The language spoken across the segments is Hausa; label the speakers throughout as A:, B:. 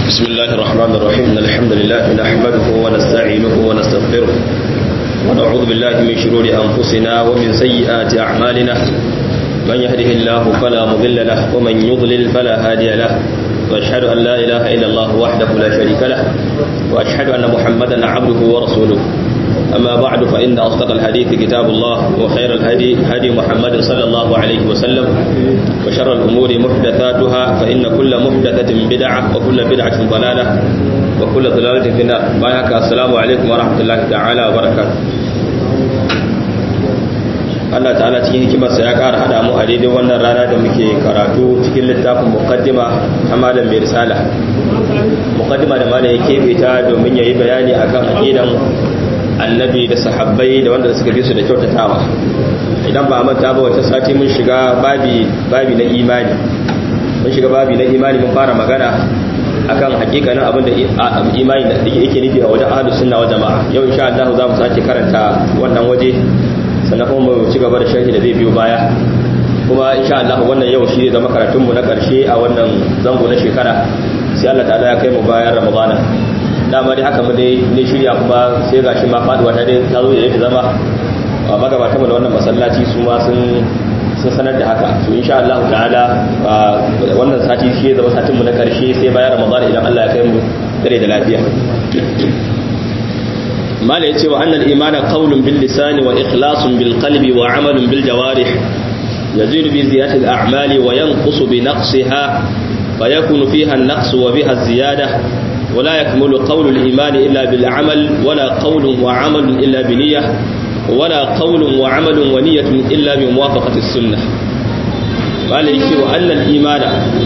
A: بسم الله الرحمن الرحيم إن الحمد لله نحمده ونستعينه ونستغفره ونعوذ بالله من شرور أنفسنا ومن سيئات أعمالنا من يهده الله فلا مضل له ومن يضلل فلا هادي له وأشهد أن لا إله إلا الله وحده لا شريك له وأشهد أن محمدا عبده ورسوله أما بعد فإن أصدق الحديث كتاب الله وخير الهدي هدي محمد صلى الله عليه وسلم وشر الأمور محدثاتها فإن كل محدثة بدعة وكل بدعة ضلالة وكل ضلالة في النار بايعك السلام عليكم ورحمة الله تعالى وبركاته Allah ta'ala cikin hikimarsa ya ƙara haɗa mu a daidai wannan rana da muke karatu cikin littafin muqaddima ta malam mai risala muqaddima da malam ya keɓe ta domin ya yi bayani akan aqidan annabi da sahabbai da wanda suka bi su da kyautatawa idan ba manta ba wata sati mun shiga babi babi na imani mun shiga babi na imani mun fara magana akan hakikanin abin da imani da yake nufi a wajen ahlus sunna wal jamaa yau insha Allah za mu sake karanta wannan waje sannan kuma mu ci gaba da sharhi da zai biyo baya kuma insha Allah wannan yau shi ne zama karatun mu na karshe a wannan zango na shekara sai Allah ta'ala ya kai mu bayan Ramadana dama dai haka mu dai ne shirya kuma sai gashi ma faduwa ta dai ta zo da yake zama a magabatan mu da wannan masallaci su ma sun sun sanar da haka to insha Allah ta'ala wannan sati shi zama satin mu na karshe sai bayan Ramadan idan Allah ya kai mu dare da lafiya mala yace wa annal imana qawlun bil lisani wa ikhlasun bil qalbi wa amalun bil jawarih يزيد بزيادة الأعمال وينقص بنقصها فيكون فيها النقص وبها الزيادة ولا يكمل قول الإيمان إلا بالعمل ولا قول وعمل إلا بنية ولا قول وعمل ونية إلا بموافقة السنة قال يشير أن الإيمان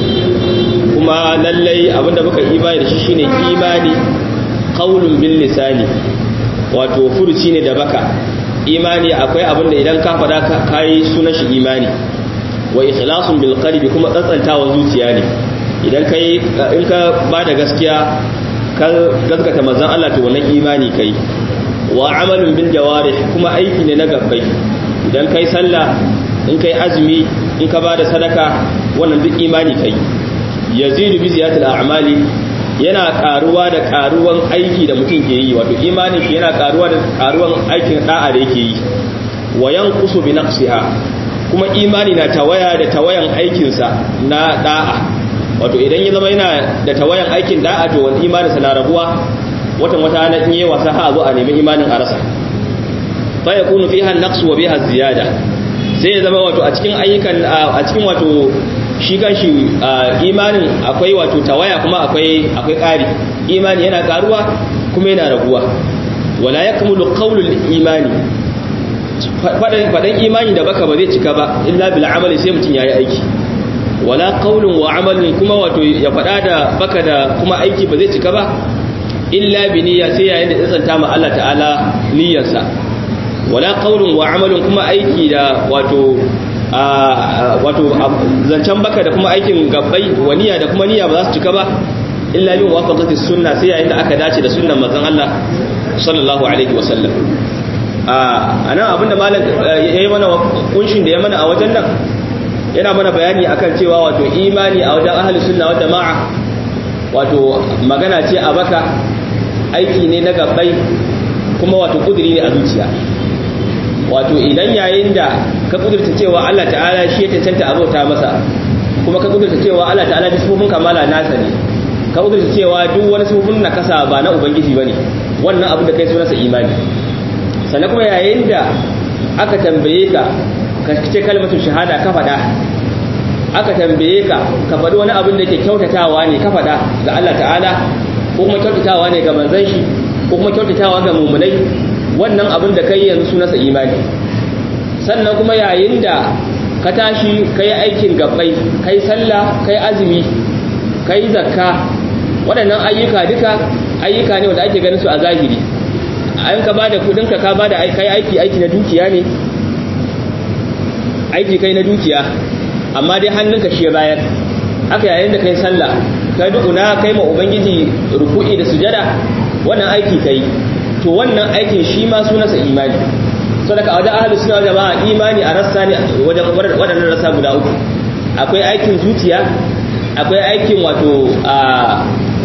A: كما للي أبدا بك إيمان ششين إيماني قول باللسان وتوفرتين دبك imani akwai abin da idan ka faɗa ka yi sunan shi imani wa ikhlasun bil qalbi kuma tsantsantawa zuciya ne idan kai in ka ba da gaskiya ka gaskata manzon Allah to wannan imani kai wa amalun bil jawarih kuma aiki ne na gabbai idan kai sallah in kai azumi in ka ba da sadaka wannan duk imani kai yazidu bi ziyatil a'mali yana karuwa da karuwan aiki da mutum ke yi wato imanin shi yana karuwa da karuwan aikin da'a da yake yi wa yanqusu bi naqsiha kuma imani na tawaya da tawayan aikinsa na da'a wato idan ya zama yana da tawayan aikin da'a to wani imaninsa na rabuwa watan wata na in yi wasa ha zo a nemi imanin a rasa fa yakunu fiha an-naqs wa biha ziyada sai ya zama wato a cikin ayyukan a cikin wato shi kanshi imanin akwai wato tawaya kuma akwai akwai ƙari imani yana karuwa kuma yana raguwa wala yakmulu qawlul imani fadan imani da baka ba zai cika ba illa bil amali sai mutun yayi aiki wala qawlun wa amalun kuma wato ya fada da baka da kuma aiki ba zai cika ba illa bi niyya sai yayin da tsanta ma Allah ta'ala niyyarsa wala qawlun wa amalun kuma aiki da wato wato zancen baka da kuma aikin gabbai wa niyya da kuma niyya ba za su cika ba illa bin wafaqati sunna sai yayin da aka dace da sunnan manzon Allah sallallahu alaihi wasallam a nan abinda malam yayi mana kunshin da ya mana a wajen nan yana mana bayani akan cewa wato imani a wajen ahli sunna wal jamaa wato magana ce a baka aiki ne na gabbai kuma wato kudiri ne a zuciya wato idan yayin da ka kudurta cewa Allah ta'ala shi ya cancanta abota masa kuma ka kudurta cewa Allah ta'ala da sufufin kamala nasa ne ka kudurta cewa duk wani sufufin na kasa ba na ubangiji bane wannan abin da kai sunansa imani sannan kuma yayin da aka tambaye ka ka ce kalmatu shahada ka faɗa aka tambaye ka ka faɗi wani abin da yake kyautatawa ne ka faɗa ga Allah ta'ala ko kuma kyautatawa ne ga manzon shi ko kuma kyautatawa ga mumunai wannan abin da kai yanzu sunansa imani sannan kuma yayin da ka tashi ka yi aikin gabbai ka yi sallah ka yi azumi ka yi zakka waɗannan ayyuka duka ayyuka ne wanda ake ganin su a zahiri an ka ba da kudinka ka ba da kai aiki aiki na dukiya ne aiki kai na dukiya amma dai hannunka shi bayar haka yayin da kai sallah ka dukuna kai ma ubangiji ruku'i da sujada wannan aiki kai to wannan aikin shi ma sunansa imani sadaka a wajen ahalus suna jama'a imani a rassa ne wajen waɗannan rassa guda uku akwai aikin zuciya akwai aikin wato a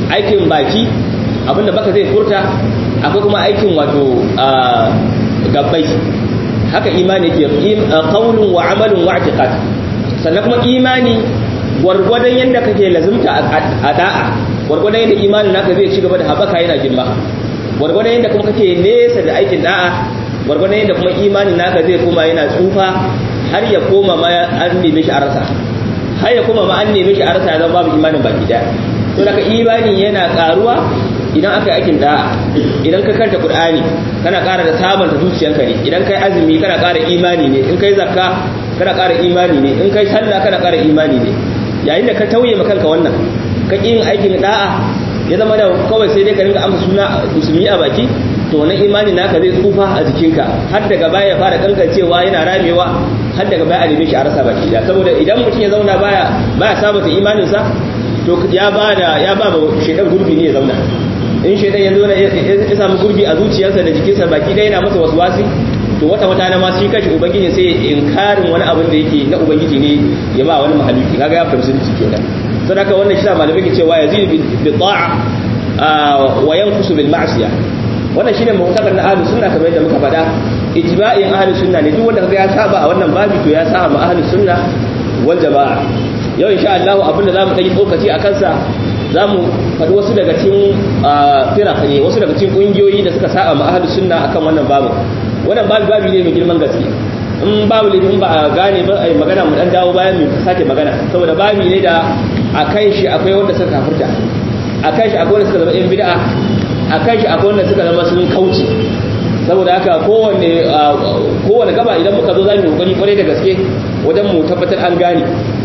A: aikin baki abinda baka zai furta akwai kuma aikin wato gabbai haka imani ke qaulun wa amalun wa i'tiqad sannan kuma imani gwargwadon yadda kake lazumta a da'a gwargwadon yadda imanin naka zai ci gaba da haɓaka yana girma gwargwadon yadda kuma kake nesa da aikin da'a gwargwadon yadda kuma imanin naka zai koma yana tsufa har ya koma ma an neme shi a rasa har ya koma ma an neme shi a rasa ya zama babu imanin baki daya to daga imani yana karuwa idan aka yi aikin da'a idan ka karanta qur'ani kana ƙara da sabanta zuciyanka ne idan kai azumi kana ƙara imani ne in kai zakka kana ƙara imani ne in kai sallah kana ƙara imani ne yayin da ka tauye ma kanka wannan ka yin aikin da'a ya zama da kawai sai dai ka rinka amsa suna musulmi a baki to wannan imani naka zai tsufa a jikinka har daga baya ya fara kankancewa yana ramewa har daga baya a neme shi a rasa baki da saboda idan mutum ya zauna baya baya sabata imaninsa to ya ba da ya ba ma shedan gurbi ne ya zauna in shedan ya zauna ya samu gurbi a zuciyarsa da jikinsa baki ɗaya yana masa waswasi to wata wata na ma shi kashi ubangiji sai inkarin wani abin da yake na ubangiji ne ya ba wani mahaluki kaga ya fahimci ciki kenan sai haka wannan shi da malamai ke cewa yazid bi ta'a wa yanqusu bil ma'siyah wannan shine mu'taqad na ahlus sunna kamar yadda muka faɗa ijma'in ahlus sunna ne duk wanda kaga ya saba a wannan babi to ya saba ma ahlus sunna wal jama'a yau insha Allah abinda zamu dai tsokaci akan sa zamu faɗi wasu daga cikin firaq ne wasu daga cikin kungiyoyi da suka saba ma ahlus sunna akan wannan babu wannan babu babi ne mai girman gaske in babu in ba a gane ba ai magana mu dan dawo bayan mu sake magana saboda babi ne da akan shi akwai wanda suka kafirta akan shi akwai wanda suka zama yan bid'a akan shi akwai wanda suka zama sun kauce saboda haka kowanne kowanne gaba idan muka zo zamu kokari kwarai da gaske wajen mu tabbatar an gane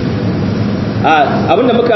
A: abinda muka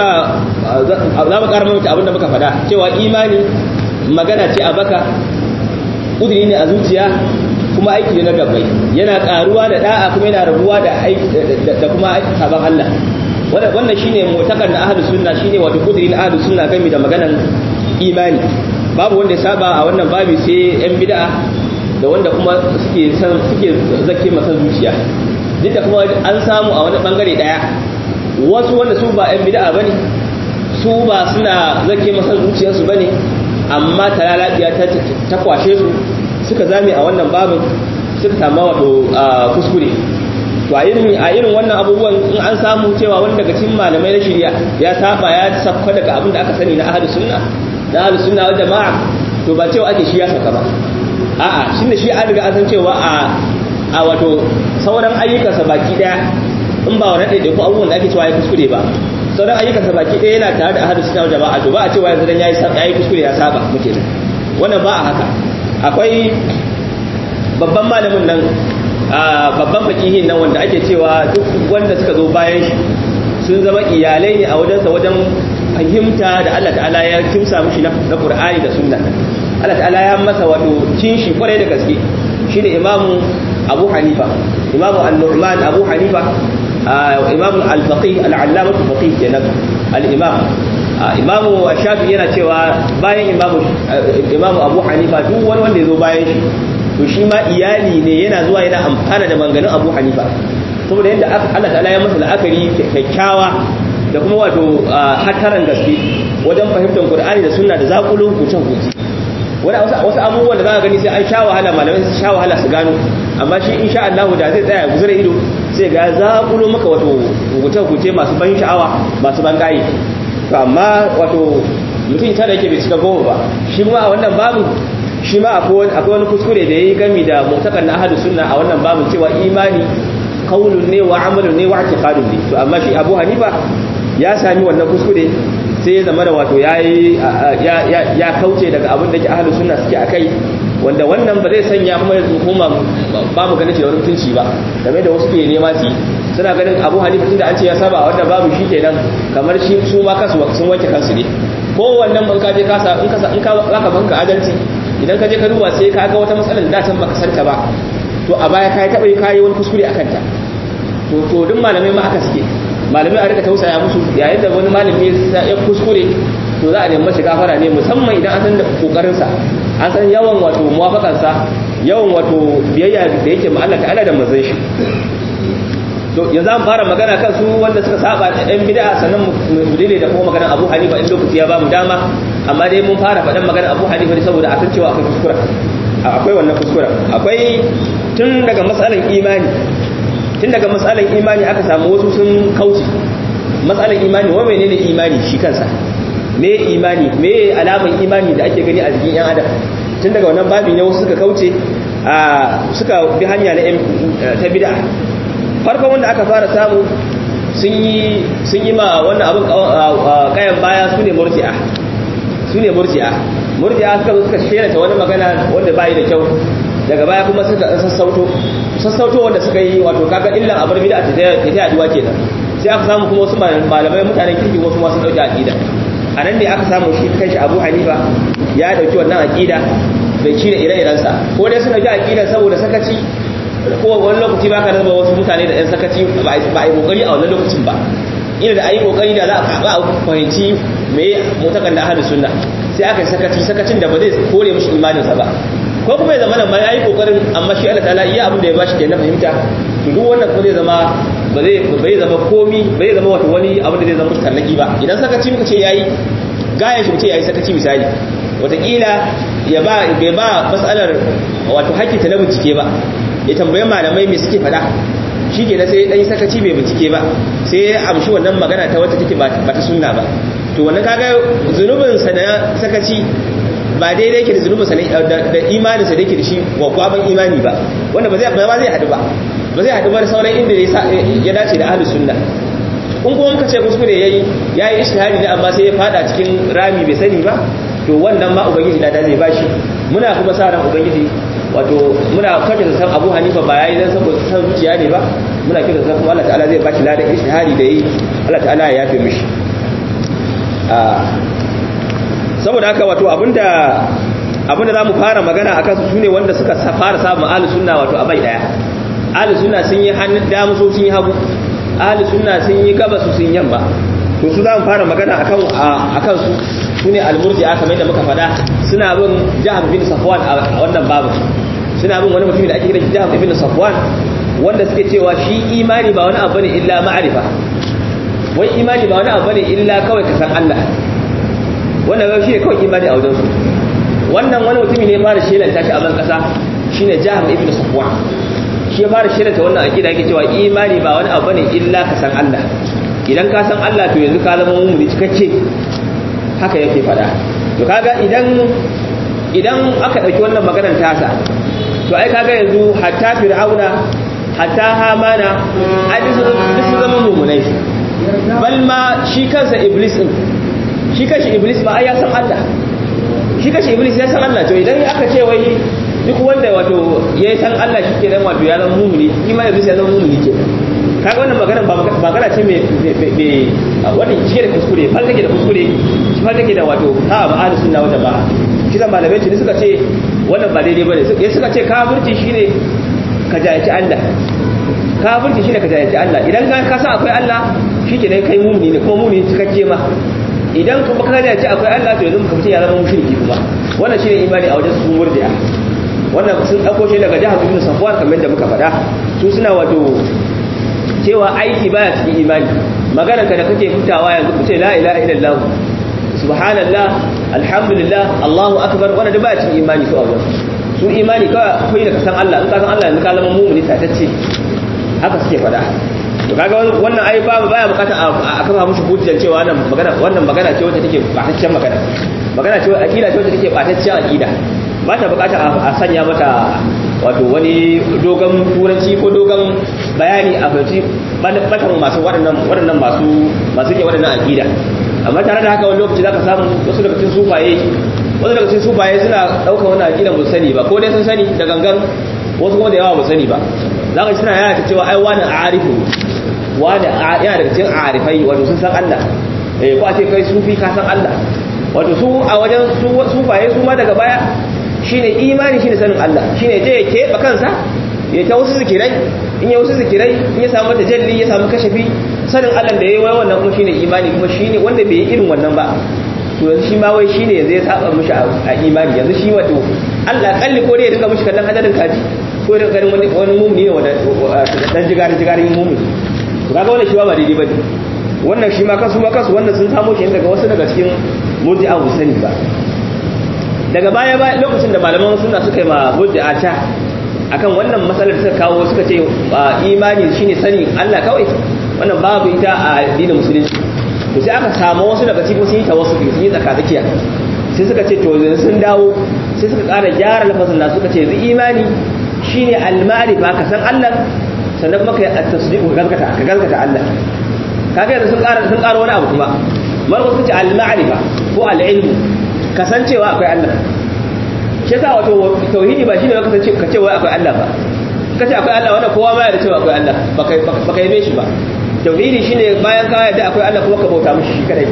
A: za mu ƙara mamata abinda muka faɗa cewa imani magana ce a baka ƙudiri ne a zuciya kuma aiki ne na gabbai yana ƙaruwa da da'a kuma yana rabuwa da aiki da kuma sabon Allah wannan shine mutakar na ahlus sunna shine wato ƙudiri na ahlus sunna game da maganan imani babu wanda ya saba a wannan babi sai yan bid'a da wanda kuma suke san suke zakke masa zuciya duk da kuma an samu a wani bangare daya wasu wanda su ba yan bid'a bane su ba suna zakke masa zuciyarsu bane amma talalabiya ta ta kwashe su suka zame a wannan babin suka samu wato kuskure to a irin a irin wannan abubuwan in an samu cewa wani daga cikin malamai na shari'a ya saba ya sakka daga abin da aka sani na ahlus sunna na ahlus sunna wal jama'a to ba cewa ake shi ya saka ba a'a shin da shi an riga an san cewa a a wato sauran ayyukansa baki daya in ba wani ɗaiɗaiku abubuwan da ake cewa ya kuskure ba sauran ayyukansa baki daya yana tare da ahlus sunna wal jama'a to ba a cewa yanzu dan yayi yayi kuskure ya saba muke da wannan ba a haka akwai babban malamin nan babban fakihin nan wanda ake cewa duk wanda suka zo bayan shi sun zama iyalai ne a wajensa wajen fahimta da Allah ta'ala ya kimsa mishi na Qur'ani da Sunna Allah ta'ala ya masa wato cin shi kwarai da gaske shine Imam Abu Hanifa Imam An-Nu'man Abu Hanifa Imam Al-Faqih Al-Allamah Al-Faqih kenan al-Imam Imam Shafi yana cewa bayan Imam Imam Abu Hanifa duk wani wanda ya zo bayan shi to shi ma iyali ne yana zuwa yana amfana da manganin Abu Hanifa saboda yadda Allah ta'ala ya masa la'akari kyakkyawa da kuma wato hataran gaske wajen fahimtar Qur'ani da Sunna da zakulun kucin kuci wani wasu abubuwan da za ka gani sai an sha wahala malamai su sha wahala su gano amma shi insha Allah da zai tsaya guzura ido sai ga zakulo maka wato kuce kuce masu ban sha'awa masu ban gayi to amma wato mutum tare yake bai cika goma ba shi ma a wannan babu shi ma akwai wani kuskure da yayi gami da mutakan na ahlus sunna a wannan babu cewa imani qaulun ne wa amalun ne wa i'tiqadun ne to amma shi Abu Hanifa ya sami wannan kuskure sai ya zama da wato yayi ya kauce daga abin da ke ahlus sunna suke akai wanda wannan ba zai sanya kuma ya hukuma ba mu ganin da wani mutunci ba game da wasu ke nema su suna ganin Abu Hanifa tunda an ce ya saba a wannan babu shikenan kamar shi su ma kansu sun wanke kansu ne ko wannan ban ka je ka sa in ka in ka zaka banka adalci idan ka je ka duba sai ka ga wata matsalar da can baka santa ba to a baya kai taba kai wani kuskure akan ta to to duk malamai ma aka suke malamai a rika tausaya musu yayin da wani malami ya kuskure to za a nemi shi gafara ne musamman idan an san da kokarin sa an san yawan wato muwafakan sa yawan wato biyayya da yake ma Allah ta'ala da manzon shi to yanzu an fara magana kan su wanda suka saba da ɗan bid'a sannan mu dire da kuma maganar Abu Hanifa in lokaci ya ba mu dama amma dai mun fara faɗan magana abu hanifa ne saboda a san cewa akwai kuskura akwai wannan kuskura akwai tun daga matsalan imani tun daga matsalan imani aka samu wasu sun kauce matsalan imani wa menene imani shi kansa me imani me alaman imani da ake gani a jikin yan adam tun daga wannan babi ne wasu suka kauce suka bi hanya na ta bid'a farkon wanda aka fara samu sun yi sun yi ma wannan abin kayan baya su ne murji'a su ne murji'a murji'a suka zo suka shera ta wani magana wanda bai da kyau daga baya kuma suka sassauto sassauto wanda suka yi wato kaga illan abar bid'a ta ta yaduwa kenan sai aka samu kuma wasu malamai mutanen kirki wasu ma sun dauki aqida a nan ne aka samu shi kanshi Abu Hanifa ya dauki wannan aqida bai ci da ire-irensa ko dai sun dauki aqida saboda sakaci ko wani lokaci ba ka raba wasu mutane da yan sakaci ba a yi kokari a wannan lokacin ba ina da ayi kokari da za a ba a fahimci me mutakan da ahlus sunna sai aka yi sakaci sakacin da ba zai kore mishi imaninsa ba ko kuma ya zama nan ma yayi kokarin amma shi Allah ta'ala iya abin da ya bashi kenan fahimta to duk wannan ko zai zama ba zai bai zama komi bai zama wato wani abin da zai zama tarnaki ba idan sakaci muka ce yayi gaya shi mutum yayi sakaci misali wataƙila ya ba bai ba matsalar wato hakki ta na bincike ba ya tambaye malamai me suke faɗa shi ke sai ɗan sakaci bai bincike ba sai ya amshi wannan magana ta wata take ba ta sunna ba to wannan kaga zunubinsa na sakaci ba daidai yake da zunubinsa da imaninsa da yake da shi wa kwaban imani ba wanda ba zai ba zai haɗu ba ba zai haɗu ba da sauran inda ya dace da ahlus sunna in kuma muka ce kuskure yayi yayi ishtihadi ne amma sai ya fada cikin rami bai sani ba to wannan ma ubangiji da zai bashi muna kuma sa ran ubangiji wato muna kwata da san Abu Hanifa ba yayi dan saboda san zuciya ne ba muna kira san kuma Allah ta'ala zai bashi ladan ishtihadi da yi Allah ta'ala ya yafe mishi saboda haka wato abinda abinda zamu fara magana akan su sune wanda suka fara samun ahlus sunna wato abai daya ahlus sunna sun yi hannun damu so sun yi hagu ahlus sunna sun yi gaba su sun yamma to su zamu fara magana akan akan su sune al-murji'a kamar yadda muka faɗa suna bin Jahm bin Safwan a wannan babu suna bin wani mutum da ake kira Jahm bin Safwan wanda suke cewa shi imani ba wani abu ne illa ma'rifa wai imani ba wani abu ne illa kawai ka san Allah wannan shi ne kawai imani a wajen su wannan wani mutumi ne fara shelanta shi a ban kasa shine Jahm ibn Safwan shi ya fara shelanta wannan akida yake cewa imani ba wani abu ne illa ka san Allah idan ka san Allah to yanzu ka zama mummuni cikakke haka yake fada to kaga idan idan aka dauki wannan maganar tasa to ai kaga yanzu hatta fir'auna hatta hamana ai su zama mummunai bal ma shi kansa iblis din shi kanshi iblis ba ai ya san Allah shi kanshi iblis ya san Allah to idan aka ce wai duk wanda wato ya san Allah shi ke dan wato ya zama mumuni shi ma iblis ya zama mumuni ke kaga wannan magana ba magana ce mai wannan shi da kuskure fal take da kuskure shi fal take da wato ta ba ahlus sunna wata ba shi da malamai tuni suka ce wannan ba daidai bane sai suka ce kafirci shine ka jayaci Allah kafirci shine ka jayaci Allah idan ka san akwai Allah shikenan kai mumuni ne kuma mumuni cikakke ma idan kuma ka jayaci akwai Allah to yanzu mutum ya zama mushriki kuma wannan shine imani a wajen su murdiya wannan sun dauko shi daga jihar Ibn Safwan kamar da muka faɗa su suna wato cewa aiki baya cikin imani maganar ka da kake fitawa yanzu ku ce la ilaha illallah subhanallah alhamdulillah Allahu akbar wannan da baya cikin imani su a wajen su imani kawai akwai da kasan Allah in ka san Allah yanzu ka zama mumuni tatacce haka suke faɗa to kaga wannan ai ba baya bukata a kafa mushi hujjar cewa wannan magana wannan magana ce wacce take bataccen magana magana ce akida ce wacce take bataccen akida ba ta bukata a sanya mata wato wani dogon turanci ko dogon bayani a fahimci batan masu waɗannan waɗannan masu masu ke waɗannan akida amma tare da haka wani lokaci zaka samu wasu daga cikin sufaye wasu daga cikin sufaye suna ɗaukar wannan akida ba sani ba ko dai sun sani da gangan wasu kuma da yawa ba sani ba za ka suna yana ta cewa ai wani arifu wani yana daga cikin arifai wato sun san Allah eh ko a ce kai sufi ka san Allah wato su a wajen sufaye su ma daga baya shine imani shine sanin Allah shine je ya keɓe kansa ya ta wasu zikirai in ya wasu zikirai in ya samu tajalli ya samu kashafi sanin Allah da yayi wannan kuma shine imani kuma shine wanda bai yi irin wannan ba to yanzu shi ma wai shine yanzu ya saba mishi a imani yanzu shi wato Allah kalli ko dai ya dinga mishi kallon hadarin kaji ko da ganin wani wani mumuni ne wanda dan jigari jigarin mumuni to kaga wannan shi ba daidai bane wannan shi ma kansu ma kansu wannan sun samo shi daga wasu daga cikin murji'a ba sani ba daga baya ba lokacin da malaman suna suka yi ma murji'a ta akan wannan matsalar suka kawo suka ce imani shine sani Allah kawai wannan babu ita a addinin musulunci to sai aka samu wasu daga cikin sun yi tawassul sun yi tsakatsakiya sai suka ce to yanzu sun dawo sai suka ƙara gyara lafazin da suka ce yanzu imani shine al-ma'rifa ka san Allah sannan kuma kai at-tasdiq ka gaskata ka gaskata Allah kaga yanzu sun ƙara sun ƙara wani abu kuma marko suka ce al-ma'rifa ko al-ilmu kasancewa akwai Allah shi yasa wato tauhidi ba shine ka ce ka ce wai akwai Allah ba ka ce akwai Allah wanda kowa ma ya da cewa akwai Allah baka baka yabe shi ba tauhidi shine bayan ka yarda akwai Allah kuma ka bauta mishi shi kadai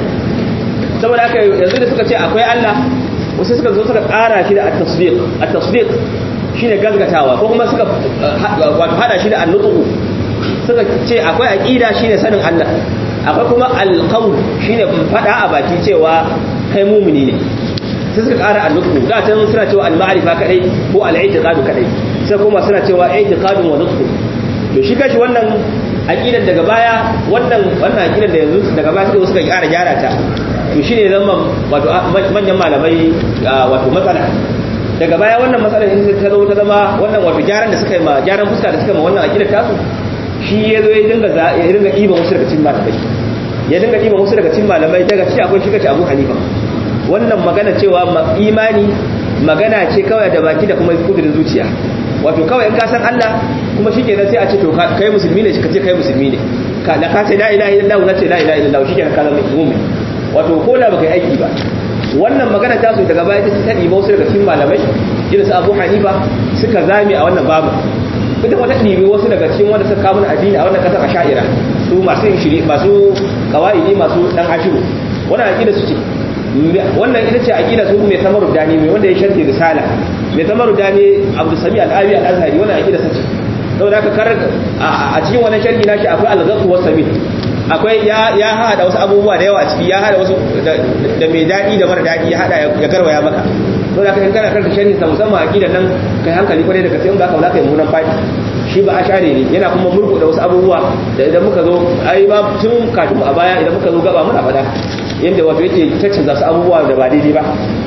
A: saboda haka yanzu da suka ce akwai Allah wasu suka zo suka ƙara shi da at-tasdiq at-tasdiq shine gaskatawa ko kuma suka wato hada shi da an-nutq suka ce akwai aqida shine sanin Allah akwai kuma al-qawl shine fada a baki cewa kai mumuni ne sai suka ƙara al-nutq da tan suna cewa al-ma'rifa kadai ko al-i'tiqad kadai sai kuma suna cewa i'tiqadun wa nutq to shi kashi wannan aqidar daga baya wannan wannan aqidar da yanzu daga baya suka suka ƙara gyara ta to shine zama wato manyan malamai wato matsala daga baya wannan matsalar in ta zo ta zama wannan wato gyaran da suka yi ma gyaran fuska da suka yi ma wannan aqidar tasu shi ya zo ya dinga ya dinga ɗiban wasu daga cikin malamai ya dinga ɗiban wasu daga cikin malamai daga ci akwai shi kace Abu Hanifa wannan magana cewa imani magana ce kawai da baki da kuma kudurin zuciya wato kawai in ka san Allah kuma shikenan sai a ce to kai musulmi ne ka ce kai musulmi ne ka da ka ce la ilaha illallah na ce la ilaha illallah shikenan ka zama mu'min wato ko da baka yi aiki ba wannan magana ta su daga baya ta ta ɗiba wasu daga cikin malamai irin su Abu Hanifa suka zame a wannan babu ita wata ɗibi wasu daga cikin wanda suka kawo addini a wannan kasar asha'ira su masu yin shiri masu kawaidi masu dan ashiru wannan aqida su ce wannan ita ce aqida su mai tamaru dani mai wanda ya sharhi risala mai tamaru dani Abdul Sami Al-Abi Al-Azhari wannan aqida sa ce saboda haka kar a cikin wannan sharhi nashi akwai al-ghaqu was sabil akwai ya ya hada wasu abubuwa da yawa a ciki ya hada wasu da mai dadi da mara dadi ya hada ya garwaya maka saboda haka in kana karanta sharhi sa musamman aqidan nan kai hankali kwarai da gaske in ba ka wala kai munan fadi shi ba ashare ne yana kuma murku da wasu abubuwa da idan muka zo ai ba tun kafin a baya idan muka zo gaba muna fada yadda wato yake caccanza su abubuwa da ba daidai ba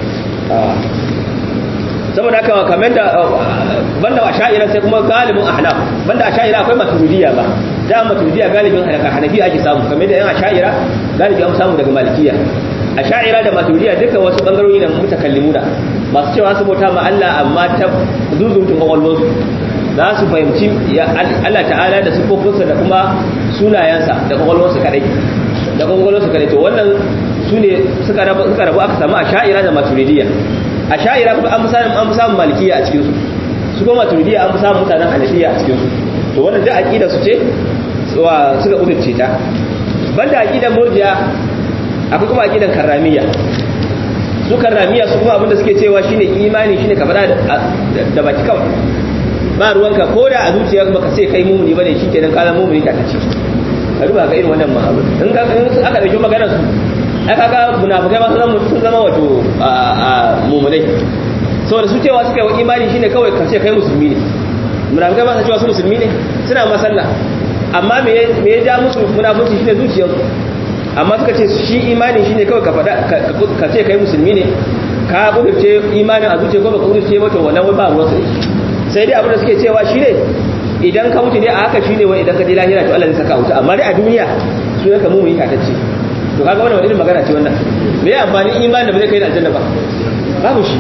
A: saboda haka kamar da banda a sha'ira sai kuma galibin ahnaf banda a sha'ira akwai maturidiyya ba da maturidiyya galibin hanafi ake samu kamar da yan asha'ira galibi an samu daga malikiya a sha'ira da maturidiyya duka wasu bangarori da mutakallimuna masu cewa su bauta ma Allah amma ta zuzutun kwakwalwarsu za su fahimci Allah ta'ala da sifofinsa da kuma sunayensa da kwakwalwarsu kadai da kwakwalwarsu kadai to wannan su ne suka rabu aka samu a sha'ira da maturidiyya a sha'ira kuma an fi samun an fi samun malikiya a cikinsu su kuma maturidiyya an fi samun mutanen hanafiya a cikinsu to wannan da aqida su ce wa suka udurce ta banda aqidan murji'a akwai kuma aqidan karramiyya su karramiyya su kuma abinda suke cewa shine imani shine ka faɗa da baki kawai ba ruwanka ko da a zuciya baka sai kai mumuni bane shikenan ka zama mumuni ta tace ka duba ga irin wannan ma'amul in ka in aka dauki maganar su aka ga munafikai ma sun zama wato mumunai saboda su cewa suka yi imani shine kawai ka ce kai musulmi ne munafikai ba su cewa su musulmi ne suna masalla amma me ya ja musu munafunci shine zuciyarsu amma suka ce shi imani shine kawai ka faɗa ka ce kai musulmi ne ka kudurce imanin a zuciya ko ba ka kudurce ba to wannan wai ba ruwansa sai dai abin da suke cewa shine idan ka mutu ne a haka shine wai idan ka je lahira to Allah zai saka wuta amma dai a duniya su ne ka mu yi tatacce to kaga wannan wani irin magana ce wannan me ya amfani imani da ba zai kai da aljanna ba babu shi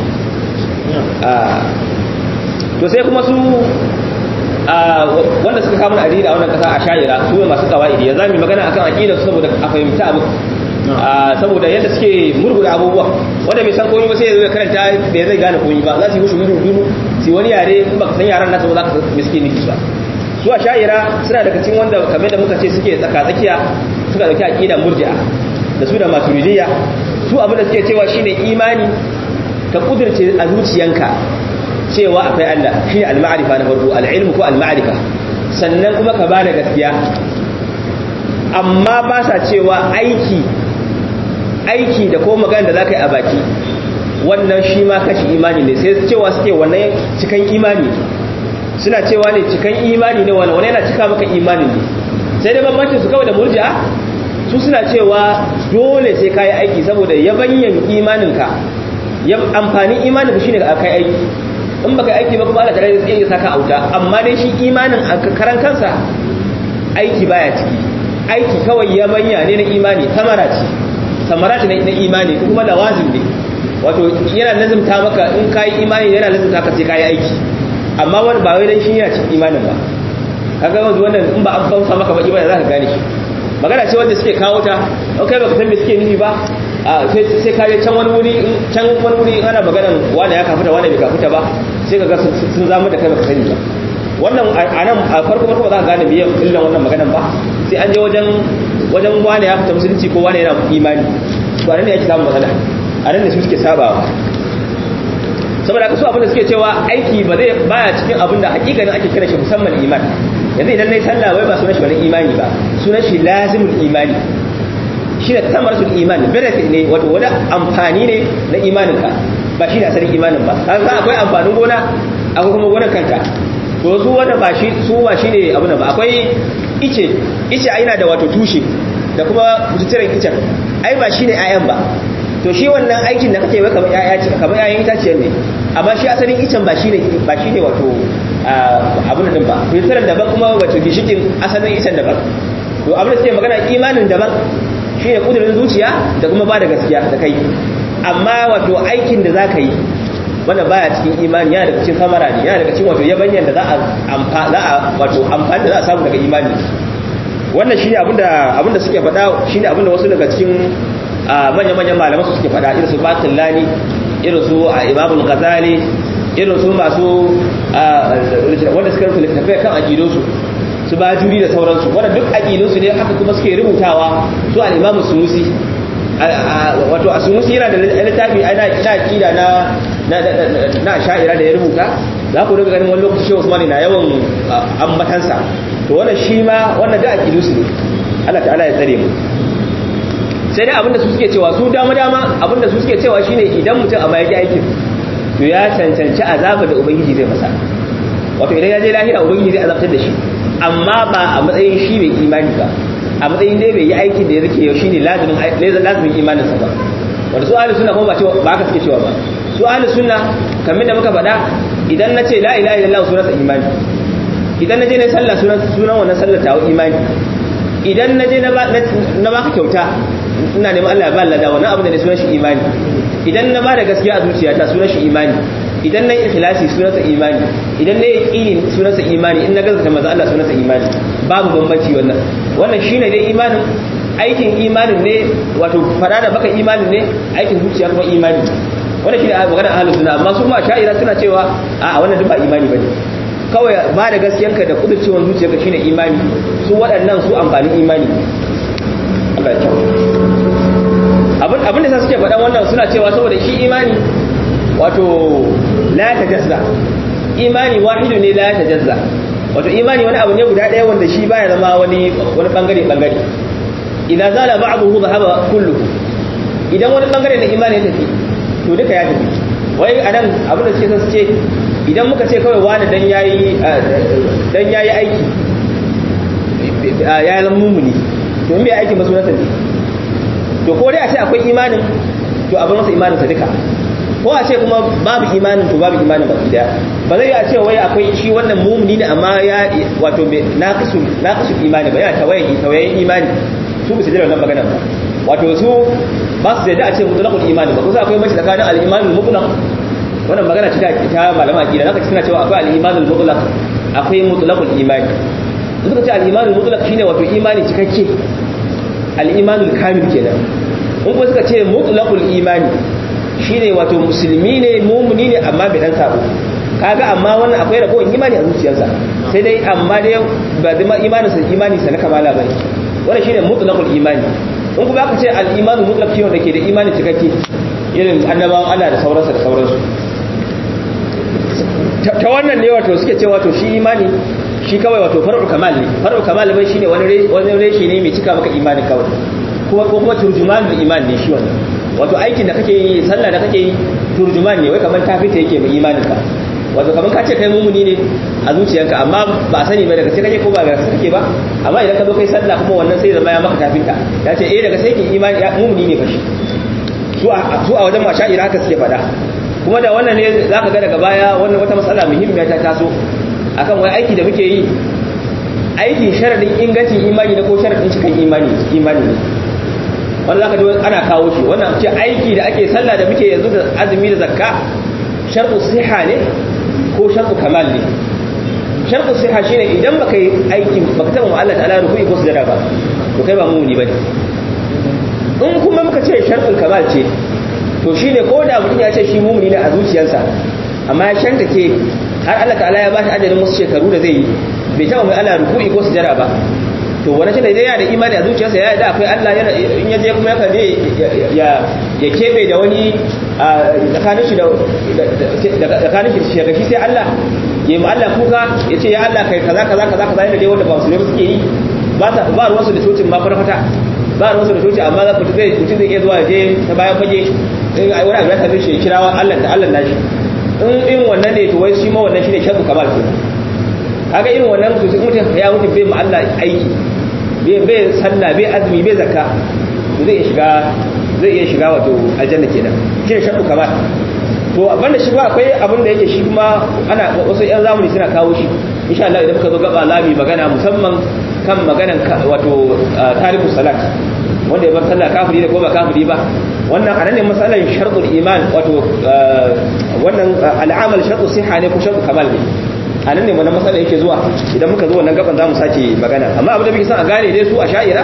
A: to sai kuma su wanda suka kama addini a wannan kasa a shayira su ne masu kawaidi yanzu mu magana akan aqida su saboda a fahimta abu saboda yadda suke murguda abubuwa wanda bai san komai ba sai ya karanta bai zai gane komai ba za su yi mushi gudu gudu su wani yare in baka san yaran nasu ba za ka miski niki ba su a shayira suna daga cikin wanda kamar da muka ce suke tsaka tsakiya suka dauki aqida murji'a da su da maturidiyya su abin da suke cewa shine imani ka kudirce a zuciyanka cewa akwai Allah shi al-ma'rifa na farko al-ilmu ko al-ma'rifa sannan kuma ka bada gaskiya amma ba sa cewa aiki aiki da ko magana da zaka yi a baki wannan shi ma kashi imani ne sai cewa suke wannan cikan imani suna cewa ne cikan imani ne wannan yana cika maka imani ne sai dai bambancin su kawai da murji'a su suna cewa dole sai kai aiki saboda yabanyan imaninka ya amfanin imaninka shine ka kai aiki in baka aiki ba kuma Allah tare da tsaye saka auta amma dai shi imanin a karan kansa aiki baya ciki aiki kawai yabanya ne na imani samara ce samara ce na imani kuma lawazim ne wato yana lazimta maka in kayi imani yana lazimta ka sai kayi aiki amma wani ba wai dan shi yana cikin imanin ba kaga wanzu wannan in ba an bauta maka ba ibada zaka gane shi magana ce wanda suke kawo ta kai baka san me suke nufi ba sai ka je can wani wuri can wani wuri ana maganan wanda ya kafuta wanda bai kafuta ba sai kaga sun zama da kai baka sani ba wannan a nan a farko farko ba za ka gane biyan illan wannan maganan ba sai an je wajen wajen wani ya fita musulunci ko wani yana imani to a nan ne yake samun matsala a nan ne su suke sabawa saboda haka su abin da suke cewa aiki ba zai baya cikin abin da hakikanin ake kira shi musamman iman yanzu idan nayi sallah wai ba sunan shi wani imani ba sunan shi lazimul imani shi ne tamaratul iman benefit ne wato wani amfani ne na imaninka ba shi ne asalin imanin ba kaga akwai amfanin gona akwai kuma gonar kanta to su wanda ba shi su ba shi ne abin ba akwai ice ice ai yana da wato tushe da kuma kuturen icen ai ba shi ne ayan ba to shi wannan aikin da kake kamar yaya ce kamar yayin itaciyar ne amma shi asalin icen ba shi ne ba shi ne wato abin din ba kuturen daban kuma wato gishikin asalin icen daban to abin da suke magana imanin daban shi ne kudurin zuciya da kuma ba da gaskiya da kai amma wato aikin da za ka yi wanda baya cikin imani yana daga cikin samara ne yana daga cikin wato yabanyan da za a wato amfani da za a samu daga imani wannan shi ne abinda suke faɗa shi ne abinda wasu daga cikin manya-manyan malaman su suke faɗa irin su batin lani irin su a imamul ghazali irin su masu wanda suka rufe littattafai kan aƙidunsu su ba juri da sauransu wanda duk aƙidunsu ne haka kuma suke rubutawa su al'imamu sunusi wato a sunusi yana da littafi ana aƙida na na sha'ira da ya rubuta za ku daga ganin wani lokaci shehu usmani na yawan ambatansa to wannan shi ma wannan da aƙidunsu ne Allah ta'ala ya tsare mu sai dai abinda su suke cewa su dama dama abinda su suke cewa shine idan mutum a baya aikin to ya cancanci azaba da ubangiji zai masa wato idan ya je lahira ubangiji zai azabtar da shi amma ba a matsayin shi mai imani ba a matsayin dai bai yi aikin da ya rike yau shine lazimin lazimin imaninsa ba wanda su ahli sunna kuma ba cewa ba haka suke cewa ba su ahli sunna kamar da muka faɗa idan na ce la ilaha illallah sunansa imani idan na je na sallah sunan sunan wannan sallar tawo imani idan na je na baka kyauta ina neman Allah ya ba Allah da wannan abu da ne sunan shi imani idan na ba da gaskiya a zuciyata sunan shi imani idan na yi ikhlasi sunansa imani idan na yi yaqini sunansa imani in na gaskata manzo Allah sunansa imani babu bambanci wannan wannan shine dai imanin aikin imanin ne wato fada da baka imanin ne aikin zuciya kuma imani wannan shine magana ahlus sunna amma su ma sha'ira suna cewa a wannan duk ba imani bane kawai ba da gaskiyanka da kudurcewan zuciyarka shine imani su waɗannan su amfanin imani Allah ya kyau abin abin da suke faɗan wannan suna cewa saboda shi imani wato la tajazza imani wahidu ne la tajazza wato imani wani abu ne guda ɗaya wanda shi baya zama wani wani bangare bangare idan zala ba'dahu dhahaba kulluhu idan wani bangare na imani ya tafi to duka ya tafi wai anan abin da suke son su ce idan muka ce kawai wani dan yayi dan yayi aiki ya zama mumuni to in bai aiki ba sunansa ne to ko dai a ce akwai imanin to abin masa imaninsa duka ko a ce kuma babu imanin to babu imanin baki daya ba zai a ce wai akwai shi wannan mumuni ne amma ya wato naqisu naqisu imani ba yana tawaye tawayen imani su ba su jira wannan magana ba wato su ba su da a ce mutlaqul imani ba kusa akwai mashi tsakanin al-imanul mutlaq wannan magana ce ta malama akida zaka ci suna cewa akwai al-imanul mutlaq akwai mutlaqul imani suka ce al-imanul mutlaq shine wato imani cikakke al-imanul kamil kenan in kuma suka ce mutlaqul imani shine wato musulmi ne mumuni ne amma bai dan sabo kaga amma wannan akwai ragowar imani a zuciyarsa sai dai amma dai ba zama imanin sa imani sa na kamala bane wannan shine mutlaqul imani in kuma aka ce al-imanul mutlaq shine wanda ke da imani cikakke irin annabawan Allah da sauransa da sauransu ta wannan ne wato suke cewa to shi imani shi kawai wato far'u kamal ne far'u kamal bai shine wani wani reshe ne mai cika maka imani kawai kuma ko kuma turjumanul iman ne shi wannan wato aikin da kake yi sallah da kake yi turjuman ne wai kamar tafita yake mai imanin ka wato kamar ka ce kai mumuni ne a zuciyanka amma ba sani ba daga sai kake ko ba daga sai kake ba amma idan ka zo kai sallah kuma wannan sai zama ya maka tafinta ya ce eh daga sai ki imani ya mumuni ne fashi su a su a wajen masha'ira haka suke faɗa kuma da wannan ne zaka ga daga baya wannan wata matsala muhimmiya ta taso akan wai aiki da muke yi aikin sharadin ingancin imani na ko sharadin cikin imani imani ne wanda zaka ji ana kawo shi wannan ce aiki da ake sallah da muke yanzu da azumi da zakka shartu siha ne ko shartu kamal ne shartu siha shine idan baka yi aikin baka taba Allah ta'ala ruku'i ko sujada ba to kai ba mumuni bane in kuma muka ce shartul kamal ce to shine ko da mutum ya ce shi mumuni ne a zuciyarsa amma ya shanta ke har Allah ta'ala ya ba shi ajalin wasu shekaru da zai yi bai taba mai Allah ruku'i ko sujada ba to wani shi da idan yana da imani a zuciyarsa ya da akwai Allah yana in yaje kuma yakan je ya ya kebe da wani tsakanin shi da tsakanin shi shi shi sai Allah ya yi Allah kuka ya ce ya Allah kai kaza kaza kaza kaza yadda dai wanda ba su ne suke yi ba ta ba ruwansu da cocin ma farfata ba ruwansu da cocin amma za ku zai mutum zai iya zuwa je ta bayan fage in ai wani abu ya same shi ya kirawa Allah da Allah nashi in irin wannan ne to wai shi ma wannan shine shabu kamal kenan kaga irin wannan mutum mutum ya mutum bai ma Allah aiki bai sallah bai azumi bai zakka zai iya shiga zai iya shiga wato aljanna kenan shine shabu kamal to banda shi ba akwai abin da yake shi kuma ana wasu yan zamani suna kawo shi insha Allah idan muka zo gaba lami magana musamman kan maganan wato tarihu salat wanda ya bar sallah kafiri da ko ba kafiri ba wannan anan ne masalan shartul iman wato wannan al'amal shartu siha ne ko shartu kamal ne a nan ne wannan matsala yake zuwa idan muka zo wannan gaban za mu sake magana amma abin da muke son a gane dai su a sha'ira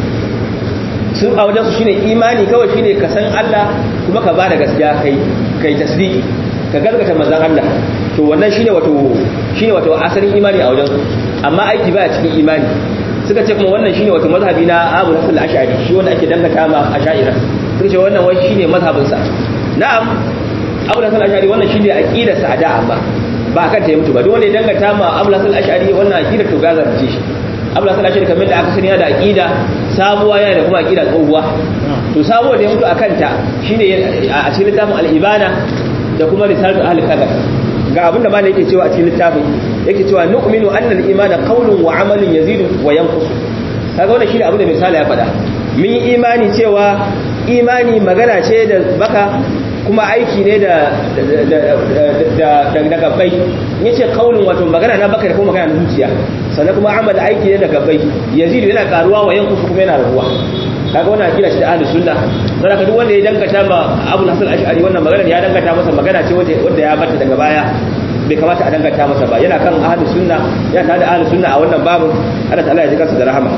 A: sun a wajen su shine imani kawai shine ka san Allah kuma ka bada gaskiya kai kai tasdiki ka gargata manzon Allah to wannan shine wato shine wato asalin imani a wajen su amma aiki baya cikin imani suka ce kuma wannan shine wato mazhabi na Abu Hasan al-Ash'ari shi wanda ake dangata ma ash'ira suka ce wannan wai shine mazhabin sa na'am Abu Hasan al-Ash'ari wannan shine aqidar sa a da amma ba kan ta yi mutu ba duk wanda ya dangata ma Abu Hasan al-Ash'ari wannan aqidar to gazar ce shi Abu Hasan al-Ash'ari kamar da aka sani yana da aqida sabuwa yana da kuma aqida tsohuwa to sabuwa da ya mutu akan ta shine a cikin littafin al-Ibana da kuma risalatu ahli qadar ga abin da malai yake cewa a cikin littafin yake cewa nu'minu anna al-imana qawlun wa amalun yazidu wa yanqus kaga wannan shine abin da misali ya faɗa mun yi imani cewa imani magana ce da baka kuma aiki ne da da gabbai ya ce kaunin wato magana na baka da kuma magana na zuciya sannan kuma amal aiki ne da gabbai yazidu yana karuwa wa yankusu kuma yana rabuwa kaga wannan akida shi da ahlus sunna dan haka duk wanda ya dangata ma Abu Hasan Ash'ari wannan magana ya dangata masa magana ce wanda ya bata daga baya bai kamata a dangata masa ba yana kan ahlus sunna yana tare da ahlus sunna a wannan babu Allah ta'ala ya ji kansa da rahama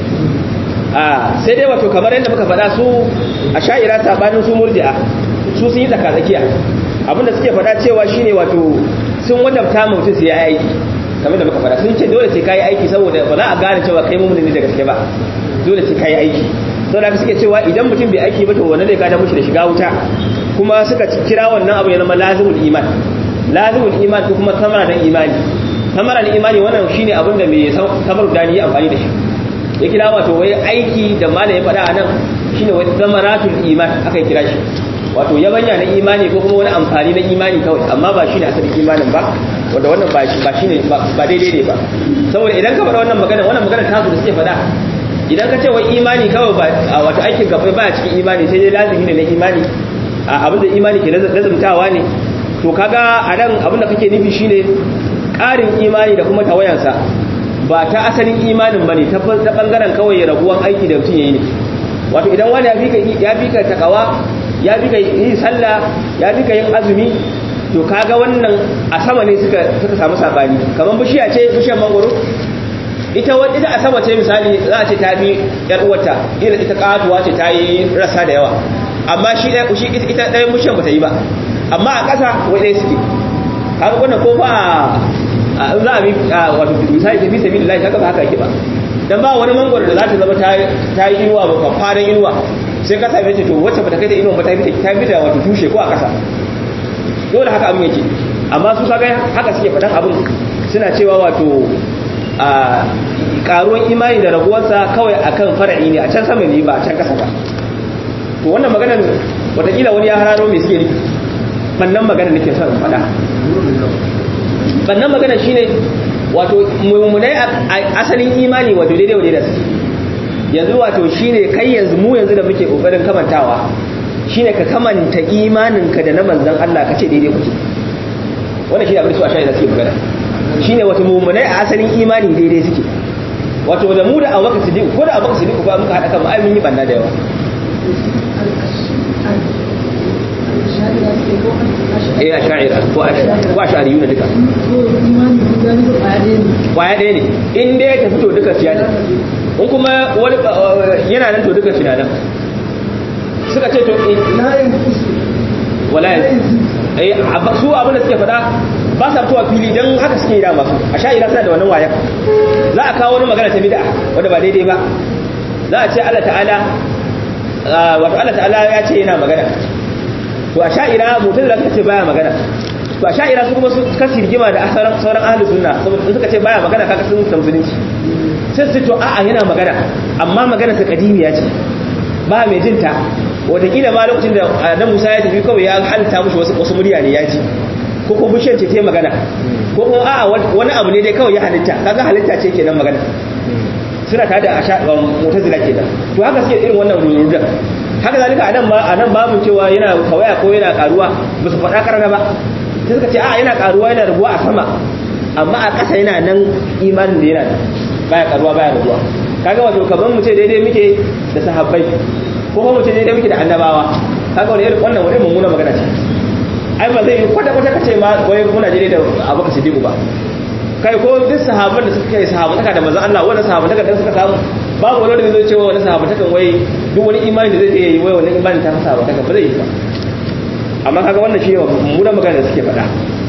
A: a sai dai wato kamar yadda muka faɗa su a sha'ira sabanin su murji'a su sun yi tsakatsakiya abinda suke faɗa cewa shine wato sun wadabta mutum sai ya aiki kamar da muka faɗa sun ce dole sai kai aiki saboda ba za a gane cewa kai mumuni ne da gaske ba dole sai kai aiki saboda haka suke cewa idan mutum bai aiki ba to wannan zai gada mushi da shiga wuta kuma suka kira wannan abu ya zama lazimul iman lazimul iman ko kuma samara dan imani samara dan imani wannan shine abin da mai samar da ni amfani da shi ya kira wato wai aiki da malai ya faɗa a nan shine wai samaratul iman aka kira shi wato yabanya na imani ko kuma wani amfani na imani kawai amma ba shine asalin imanin ba wanda wannan ba shi ba shine ba daidai ne ba saboda idan ka faɗa wannan magana wannan magana ta su da suke faɗa idan ka ce wai imani kawai ba wato aikin gaba baya cikin imani sai dai lazimi ne na imani abin da imani ke lazumtawa ne to kaga a nan abin da kake nufi shine ƙarin imani da kuma tawayansa ba ta asalin imanin bane ta bangaren kawai raguwan aiki da mutum yayi ne wato idan wani ya fika ya fika takawa ya fika yin sallah ya fika yin azumi to kaga wannan a sama ne suka suka samu sabani kamar bishiya ce bishiyar mangoro ita wanda ita a sama ce misali za a ce ta bi yar uwarta ita ita katuwa ce ta yi rasa da yawa amma shi ɗaya shi ita ɗayan bishiyar bata yi ba amma a ƙasa wai ɗaya suke kaga wannan ko ba in za a bi wato misali tafi sabi da kaga ba haka yake ba dan ba wani mangoro da za ta zama ta yi inuwa ba fafadan inuwa sai ka same ta to wacce ba ta kai da inuwa ba ta fita ta fita wato tushe ko a ƙasa dole haka abin yake amma su kaga haka suke faɗan abin suna cewa wato a karuwan imani da raguwarsa kawai akan fara'i ne a can sama ne ba a can kasa ba to wannan maganar watakila wani ya hararo mai suke nufi bannan magana nake son faɗa bannan magana shine wato mummunai asalin imani wato daidai wajen da su yanzu wato shine kai yanzu mu yanzu da muke kokarin kamantawa shine ka kamanta imaninka da na manzon Allah ka ce daidai kuke wannan shine abin da su a shaida suke magana shine wato mummunai a asalin imani daidai suke wato da mu da abubakar siddiq ko da abubakar siddiq ba muka haɗa kan mu ai mun yi banna da yawa eh a sha'ira ko a sha'ari yuna duka kwaya ɗaya ne in dai ka fito duka siya ne in kuma wani yana nan to duka siya nan suka ce to wala yanzu su abin da suke faɗa ba sa fitowa fili don haka suke yi da masu a sha'ira suna da wannan wayan za a kawo wani magana ta bid'a wanda ba daidai ba za a ce Allah ta'ala wato Allah ta'ala ya ce yana magana to a sha'ira mutum da suka ce baya magana to a sha'ira su kuma su kasi rigima da sauran ahlus sunna saboda suka ce baya magana kaga sun musulunci sai su to a'a yana magana amma magana sa kadimiya ce ba mai jinta wataƙila ma lokacin da Adam Musa ya tafi kawai ya halitta mushi wasu wasu murya ne ya ji ko kuma bishiyar ce ta magana ko kuma a'a wani abu ne dai kawai ya halitta kaga halitta ce kenan magana suna tare da mutazila kenan to haka suke irin wannan rurrudan haka zalika a nan ma a nan babu cewa yana kawaya ko yana karuwa ba su faɗa karana ba sai suka ce a yana karuwa yana rabuwa a sama amma a ƙasa yana nan imanin da yana baya karuwa baya rabuwa kaga wato kaman mu ce daidai muke da sahabbai ko kuma mu ce daidai muke da annabawa kaga wani irin wannan wani mummuna magana ce ai ba zai kwata kwata kace ma wai muna daidai da abubakar siddiq ba kai ko duk sahabban da suka yi sahabantaka da manzon Allah wanda sahabantaka da suka samu babu wani da zai cewa wani sahabantaka wai duk wani imani da zai yi wai wani imani ta sahabantaka ba zai yi ba amma kaga wannan shi mummunan magana da suke faɗa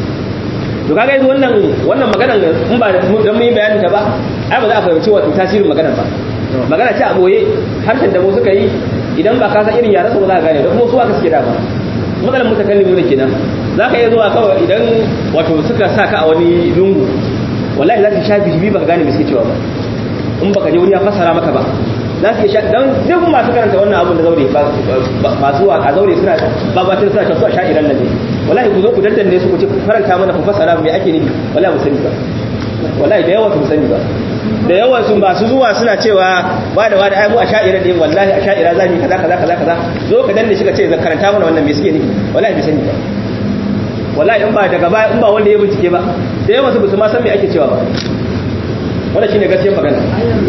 A: to kaga yanzu wannan wannan magana in ba dan mun yi bayanin ta ba ai ba za a fahimci wato tasirin magana ba magana ce a boye harshen da mu suka yi idan ba ka san irin yaran su ba za ka gane da kuma su aka suke da ba matsalar mutakallimu ne kenan za ka iya zuwa kawai idan wato suka sa ka a wani lungu wallahi za ka sha bibi ba ka gane me suke cewa ba in baka je wani ya fassara maka ba za su sha dan duk masu karanta wannan abun da zaure masu a zaure suna babatin suna cewa su a sha'iran nan ne wallahi ku zo ku dandanne su ku ce faranta mana ku fassara me ake nufi wallahi mu sani ba wallahi da yawa su sani ba da yawan sun ba su zuwa suna cewa ba da wada ai mu a sha'ira ne wallahi a sha'ira za mu kaza kaza kaza kaza zo ka danne shi ka ce zan karanta mana wannan me suke nufi wallahi bai sani ba wallahi in ba daga baya in ba wanda ya bincike ba da yawan su su ma san me ake cewa ba wannan shine gaskiyar magana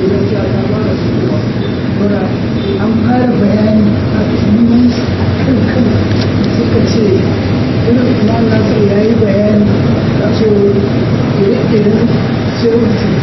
B: an fara bayani a cikin kan kan suka ce irin kuma nasir ya yi bayani a ce ire-iren sai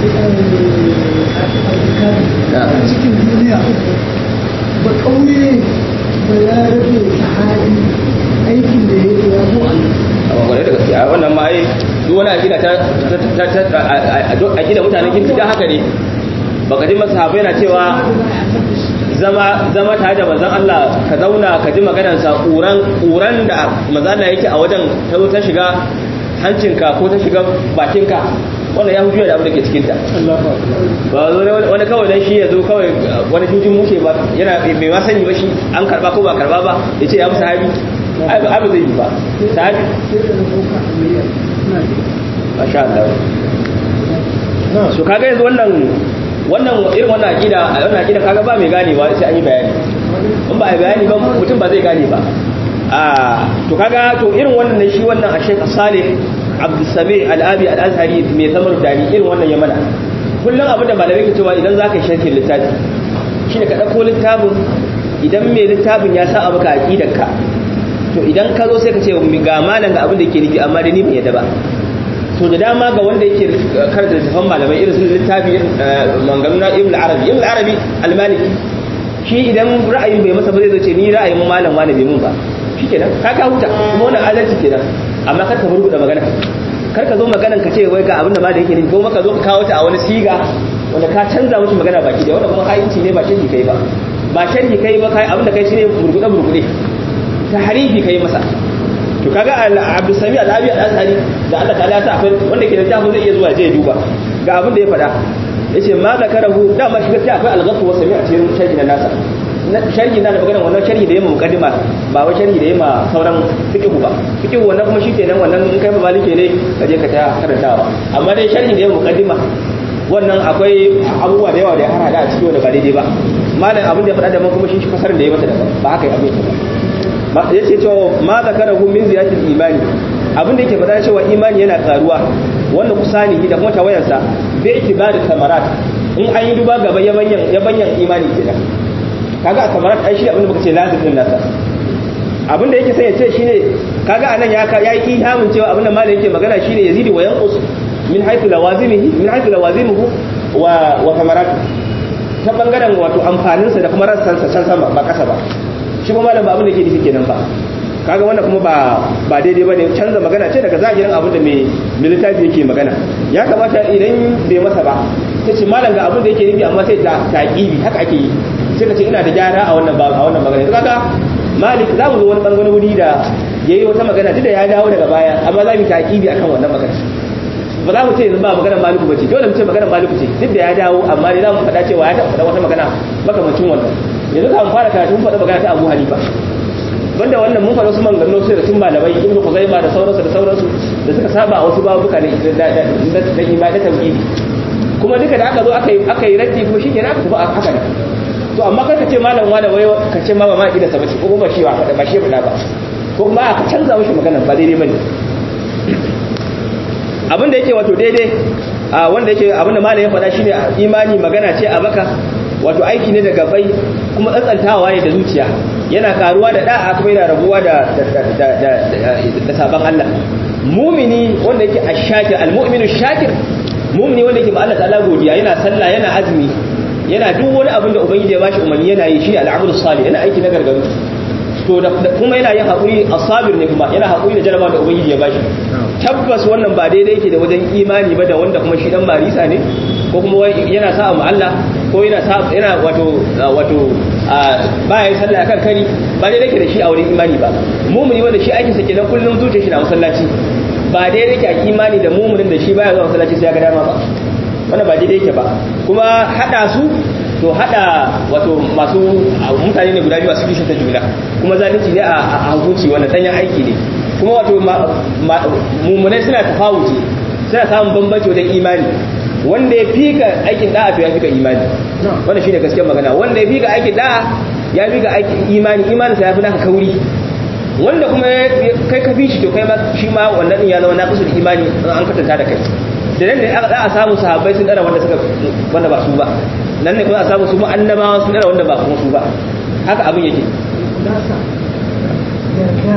B: a cikin duniya ba ƙauye ba ya rage sahabi aikin da ya yi ya zo
A: a kwarai da gaskiya wannan ma ai duk wani akida ta akida mutanen kirki da haka ne baka ji masahabai na cewa zama zama tare da manzon Allah ka zauna ka ji maganar sa kuran kuran da manzon Allah yake a wajen ta zo ta shiga hancinka ko ta shiga bakinka wannan ya hujjuya da abin da ke cikin ta ba zo wani kawai dan shi ya zo kawai wani jujin mushe ba yana bai ma sani ba shi an karba ko ba karba ba ya ce ya fi sahabi ai ba zai yi ba sahabi masha Allah so kaga yanzu wannan wannan irin wannan aqida wannan aqida kaga ba mai ganewa sai an yi bayani in ba a bayani ba mutum ba zai gane ba a to kaga to irin wannan ne shi wannan a Sheikh Salih Abdul Sami Al-Abi Al-Azhari mai zamar dani irin wannan ya mana kullum abin da malamai ke cewa idan zaka yi sharhin littafi shine ka dauko littafin idan mai littafin ya sa abu ka aqidarka to idan ka zo sai ka ce ga malam ga abin da yake nufi amma da ni ban yadda ba to da dama ga wanda yake karanta littafin malamai irin sun littafi manganu na ibn arabi ibn arabi al-maliki shi idan ra'ayin bai masa ba zai zo ce ni ra'ayin mu malam wani bai mun ba shikenan ka ka huta kuma wannan adalci kenan amma kar ka burbuda magana kar ka zo maganan ka ce wai ga abin da ma da yake nufi ko maka zo ka kawo ta a wani siga wanda ka canza musu magana baki da wanda kuma hayinci ne ba sharhi kai ba ba sharhi kai ba kai abin da kai shine burbuda burbude tahrifi kai masa to kaga Abdul Sami Al-Abi Al-Azhari da Allah ta'ala ta akwai wanda ke da tafi zai iya zuwa je duba ga abin da ya faɗa yace ma zakarahu dama shi gaskiya akwai al-ghasl wa sami a cikin sharhi na nasa sharhi na da magana wannan sharhi da yamma mukaddima ba wai sharhi da yamma sauran fiqhu ba fiqhu wannan kuma shikenan wannan in kai malike ne ka je ka ta karantawa amma dai sharhi da yamma mukaddima wannan akwai abubuwa da yawa da ya harada a ciki wanda ba daidai ba malam abin da ya faɗa da kuma shi fasarin da ya mata daban ba haka abin ba ya ce cewa ma zakarahu min ziyatil imani abin da yake faɗa cewa imani yana karuwa wannan kusani da kuma tawayansa bi itibari samarat in an yi duba gaba yabanyan yabanyan imani kenan kaga a samarat ai shi abin da muka ce lazim din nasa abin da yake sai ya ce shine kaga anan ya ya yi ihamin cewa abin da malam yake magana shine yazidi wa yanqus min haythu lawazimihi min haythu lawazimuhu wa wa samaratu ta bangaren wato amfaninsa da kuma rassansa can sama ba kasa ba shi kuma malam ba abin da yake nufi kenan ba kaga wannan kuma ba ba daidai bane canza magana ce daga zahirin abin da mai littafi yake magana ya kamata idan bai masa ba ta ce malam ga abin da yake nufi amma sai ta taqibi haka ake yi sai ka ce ina da gyara a wannan ba a wannan magana kaga malik za mu zo wani bangaren wuri da yayi wata magana duk da ya dawo daga baya amma za mu taqibi akan wannan magana ba za mu ce yanzu ba maganar maliku ba ce dole mu ce maganar maliku ce duk da ya dawo amma dai za mu faɗa cewa ya taɓa faɗa wata magana makamacin wannan yanzu ka fara karatu mun faɗa magana ta abu hanifa banda wannan mun faɗa wasu maganganu sai da tun malamai ibnu kuzaima da sauransu da sauransu da suka saba a wasu babuka ne da da imani tauhidi kuma duka da aka zo aka yi aka yi raddi kuma shikenan aka tafi haka ne to amma kar ka ce malam wani wai ka ce ma ba ma ida sabaci ko kuma shi ba faɗa ba shi faɗa ba ko kuma aka canza mishi magana ba daidai bane abin da yake wato daidai a wanda yake abin da malam ya faɗa shine imani magana ce a baka wato aiki ne da gabai kuma tsantsantawa ne da zuciya yana karuwa da da'a kuma yana rabuwa da da sabon Allah mumini wanda yake ash-shakir al-mu'minu shakir mumini wanda yake ma Allah ta'ala godiya yana sallah yana azumi yana duk wani abin da ubangiji ya bashi umarni yana yi shi al-amalu salih yana aiki na gargaru to da kuma yana yin haƙuri asabir ne kuma yana haƙuri da jarabawa da ubangiji ya bashi tabbas wannan ba daidai yake da wajen imani ba da wanda kuma shi dan marisa ne ko kuma yana sa mu Allah ko yana sa yana wato wato ba ya sallah akan kari ba daidai yake da shi a wurin imani ba mumuni wanda shi aikinsa kenan kullum zuciyar shi na masallaci ba daidai yake a imani da mumunin da shi baya zuwa masallaci sai ya ga dama ba wannan ba daidai yake ba kuma hada su to hada wato masu mutane ne guda biyu masu kishin ta juna kuma zalunci ne a hukunci wannan danyen aiki ne kuma wato mummunai suna tafawuci suna samun bambanci wajen imani wanda ya fika aikin da'a to ya fika imani wannan shine gaskiyar magana wanda ya fika aikin da'a ya fika aikin imani imanin sa ya fi naka kauri wanda kuma kai ka fi shi to kai ma shi ma wannan din ya zama naqisul imani an katanta da kai da nan ne za a samu sahabbai sun dara wanda suka wanda ba su ba nan ne kuma a samu su mu annabawa sun dara wanda ba kuma su ba haka abin yake
B: nasa yarda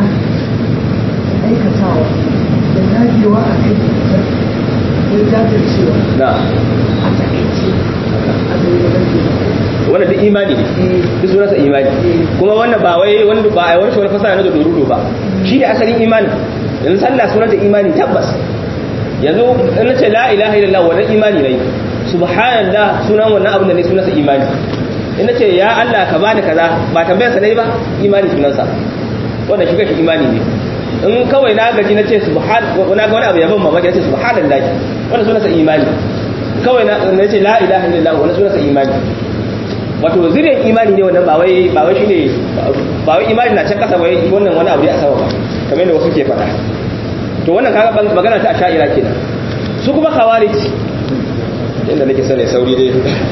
B: da aikatawa da dagewa a kai da jajircewa
A: na
B: a takaice a zai da
A: wannan duk imani ne duk sunansa imani kuma wannan ba wai wanda ba a wani shi wani fasara na da dorudo ba shi ne asalin imani yanzu sallah sunanta imani tabbas yanzu in ce la ilaha illallah wannan imani ne subhanallah sunan wannan abin da ne sunansa imani in ce ya Allah ka bani kaza ba tambayar sa ne ba imani sunansa wannan shi kashi imani ne in kawai na gaji na ce subhan na ga wani abu yaban mamaki na ce subhanallah wannan sunansa imani kawai na ce la ilaha illallah wannan sunansa imani wato zirin imani ne wannan ba wai ba wai shine ba wai imani na can kasa wai wannan wani abu ne a sama ba kamar yadda wasu ke faɗa to wannan kaga magana ta asha'ira kenan su kuma khawarij inda nake sane sauri dai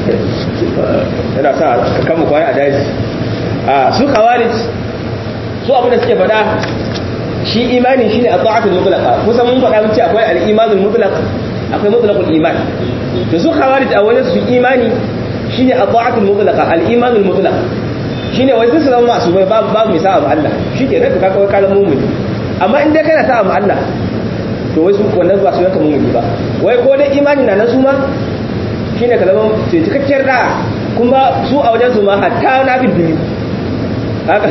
A: yana sa kan mu kwana a daji a su khawarij su abin da suke faɗa shi imani shine at-ta'atul mutlaqa kusan mun faɗa mun ce akwai al-imanul mutlaq akwai mutlaqul iman to su khawarij a wajen su imani shine at-ta'atul mutlaqa al-imanul mutlaq shine wai su zama masu bai babu babu mai sa'a Allah shike ne to ka kawai kalan mu'min amma in dai kana sa'a ma Allah to wai su wannan ba su yanka mu'mini ba wai ko dai imani na nan su ma shine ka zama ce cikakkiyar da kuma su a wajen su ma hatta na bibbini haka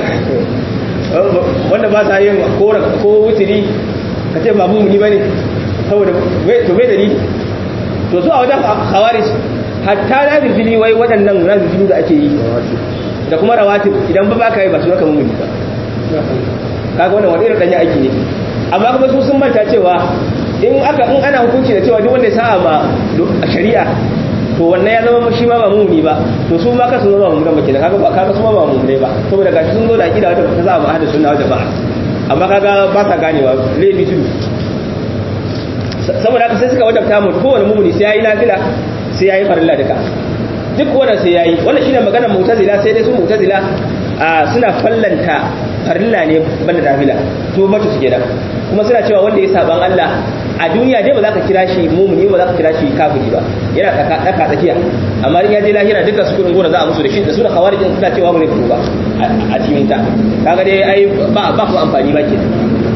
A: wanda ba sa yin kora ko wutiri ka ce ba mu'mini bane saboda to bai dalili to su a wajen khawarij hatta na bibbini wai waɗannan na bibbini da ake yi da kuma rawatib idan ba baka yi ba su naka mummuni ba kaga wannan wani irin danyen aiki ne amma kuma su sun manta cewa in aka in ana hukunci da cewa duk wanda ya sa'a ma shari'a to wannan ya zama shi ma ba mumuni ba to su ma kasu zama mumuni ba kenan kaga ba kaga su ma ba mumuni ba saboda gashi sun zo da akida wata ta za mu ahli sunna wata ba amma kaga ba sa ganewa laifi tudu saboda haka sai suka wajabta mu kowane mumuni sai yayi nafila sai yayi farilla duka duk wannan sai yayi wannan shine maganar mu'tazila sai dai su mu'tazila suna fallanta farilla ne banda nafila to mace suke da kuma suna cewa wanda ya saban Allah a duniya dai ba za ka kira shi mumuni ba za ka kira shi kafiri ba yana tsaka tsaka tsakiya amma in ya je lahira duka su kudin gora za a musu da shi da suna khawarijin suna cewa mu ne ba a cikin ta kaga dai ai ba ba ku amfani ba ke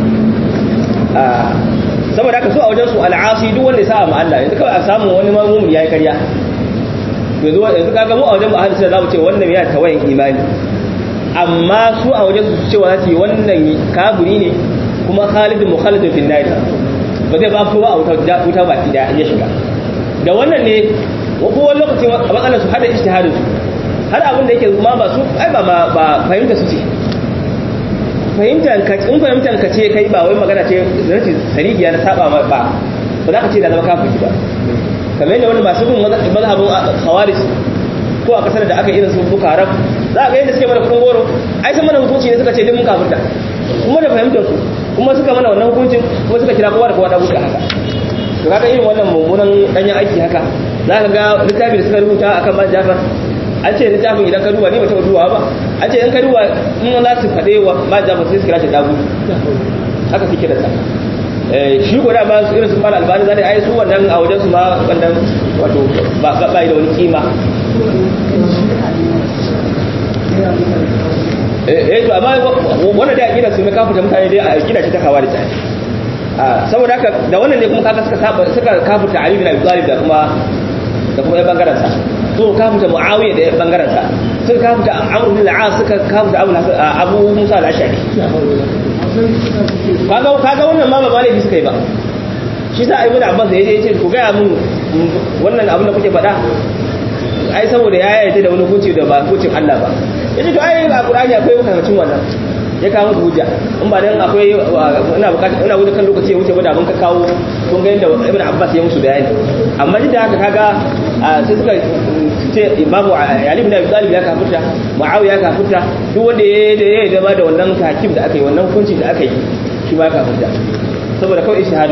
A: saboda haka su a wajen su al'asi duk wanda ya sa ma Allah yanzu kawai a samu wani ma mumuni yayi karya yanzu yanzu kaga mu a wajen ahli sunna zamu ce wannan ya tawayin imani amma su a wajen su cewa za su yi wannan kafiri ne kuma khalidun mukhalidun fil nar ba zai ba kowa a wuta baki da ya shiga da wannan ne kowa lokacin a matsalar su hada ijtihadin su har abin da yake ma ba su ai ba ba fahimta su ce fahimtar ka in fahimtar ka ce kai ba wai magana ce rashin sarihiya na saba ba ba za ka ce da zama kafiri ba kamar yadda wani masu bin mazhabin khawarij ko a kasar da aka irin su buka haram za a ga yadda suke mana kudin goro ai sun mana hukunci ne suka ce duk mun kafirta kuma da fahimtar su kuma suka mana wannan hukuncin kuma suka kira kowa da kowa da buka haka to kaga irin wannan mummunan danyen aiki haka za ka ga littafi da suka rubuta akan man jafar an ce littafin idan ka duba ne ba taɓa duba ba an ce in ka duba in za su faɗe wa man jafar sai su kira shi dagu haka suke da sa shi ko da ba su irin su fara albani zai ai su wannan a wajen su ma wannan wato ba ba da wani kima eh to amma wannan da akida su mai kafuta mutane dai a akida ce ta kawari ta saboda haka da wannan ne kuma kaga suka saba suka kafuta Ali bin Abi Talib da kuma da kuma bangaren sa to kafuta Muawiya da bangaren sa suka kafuta Amr bin al-As suka kafuta Abu Abu Musa al-Ashari kaga kaga wannan ma ba malami suka yi ba shi sa Ibn Abbas ya je ya ce ku ga mun wannan abin da kuke faɗa ai saboda ya yarda da wani hukunci da ba hukuncin Allah ba yace to ai a Qur'ani akwai makamacin wannan ya kawo musu hujja in ba dan akwai ina bukata ina wuce kan lokaci ya wuce ba da mun ka kawo kun ga yadda Ibn Abbas ya musu bayani amma duk da haka kaga sai suka ce Imamu Ali ibn Abi Talib ya kafirta Muawiya ya kafirta duk wanda ya ya zama da wannan hakim da aka yi wannan hukunci da aka yi shi ma ya kafirta saboda kawai ishhadu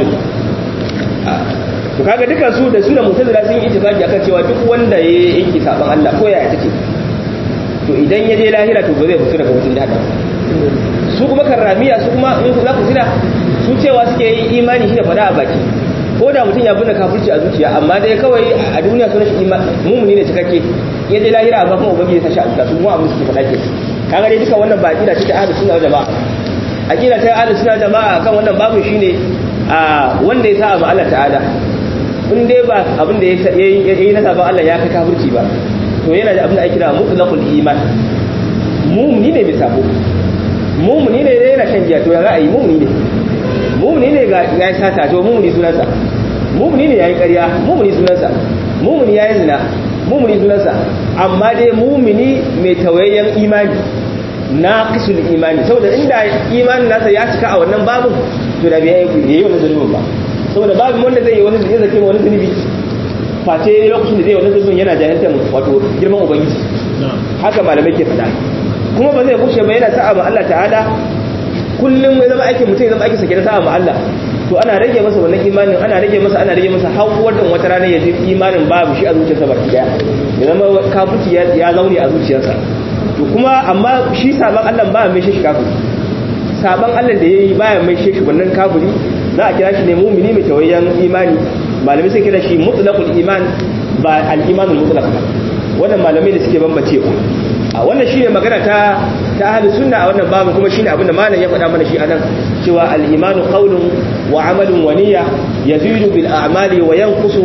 A: to kaga dukan su da su da mutazila sun yi ittifaqi akan cewa duk wanda ya yake saban Allah ko yaya take to idan ya je lahira to ba zai fito daga wutin jahannam su kuma karramiya su kuma in za ku tuna su cewa suke yi imani shi da fada a baki ko da mutum ya binne kafirci a zuciya amma dai kawai a duniya sunan shi mumuni ne cikakke ya je lahira amma kuma ubangiji ta sha Allah su kuma abin suke fada ke kaga dai duka wannan ba aqida ce ta ahlus sunna jama'a aqida ta ahlus sunna jama'a kan wannan babu shine a wanda ya sa ma Allah ta'ala in dai ba abin da ya yi na sabon Allah ya kai kafirci ba to yana da abin da ake kira mutlaqul iman mumuni ne mai sabo mumuni ne yana shan giya to ya ra'ayi mumuni ne mumuni ne ga ya sata to mumuni sunansa mumuni ne yayi ƙarya mumuni sunansa mumuni yayi zina mumuni sunansa amma dai mumuni mai tawayyan imani na kisul imani saboda inda imanin nasa ya cika a wannan babu to da bai yi wannan zulubin ba saboda babu wanda zai yi wani zai zake wani zunubi face lokacin da zai wani zunubin yana jahiltar wato girman ubangiji haka malamai ke faɗa kuma ba zai kushe ba yana sa'a ma Allah ta'ala kullum ya zama aikin mutum ya zama aikin sa kenan sa'a ma Allah to ana rage masa wannan imanin ana rage masa ana rage masa har wannan wata rana ya ji imanin babu shi a zuciyarsa baki daya ya zama kafirci ya zaune a zuciyarsa to kuma amma shi saban Allah ba mai shi kafiri saban Allah da yayi baya mai shi wannan kafiri za a kira shi ne mumini mai tawayyan imani malamai sai kira shi mutlaqul iman ba al-imanul mutlaq ba wannan malamai da suke bambancewa a wannan shine magana ta ta ahli sunna a wannan babu kuma shine abinda malam ya faɗa mana shi anan cewa al-imanu qawlun wa amalun wa niyya yazidu bil a'mali wa yanqusu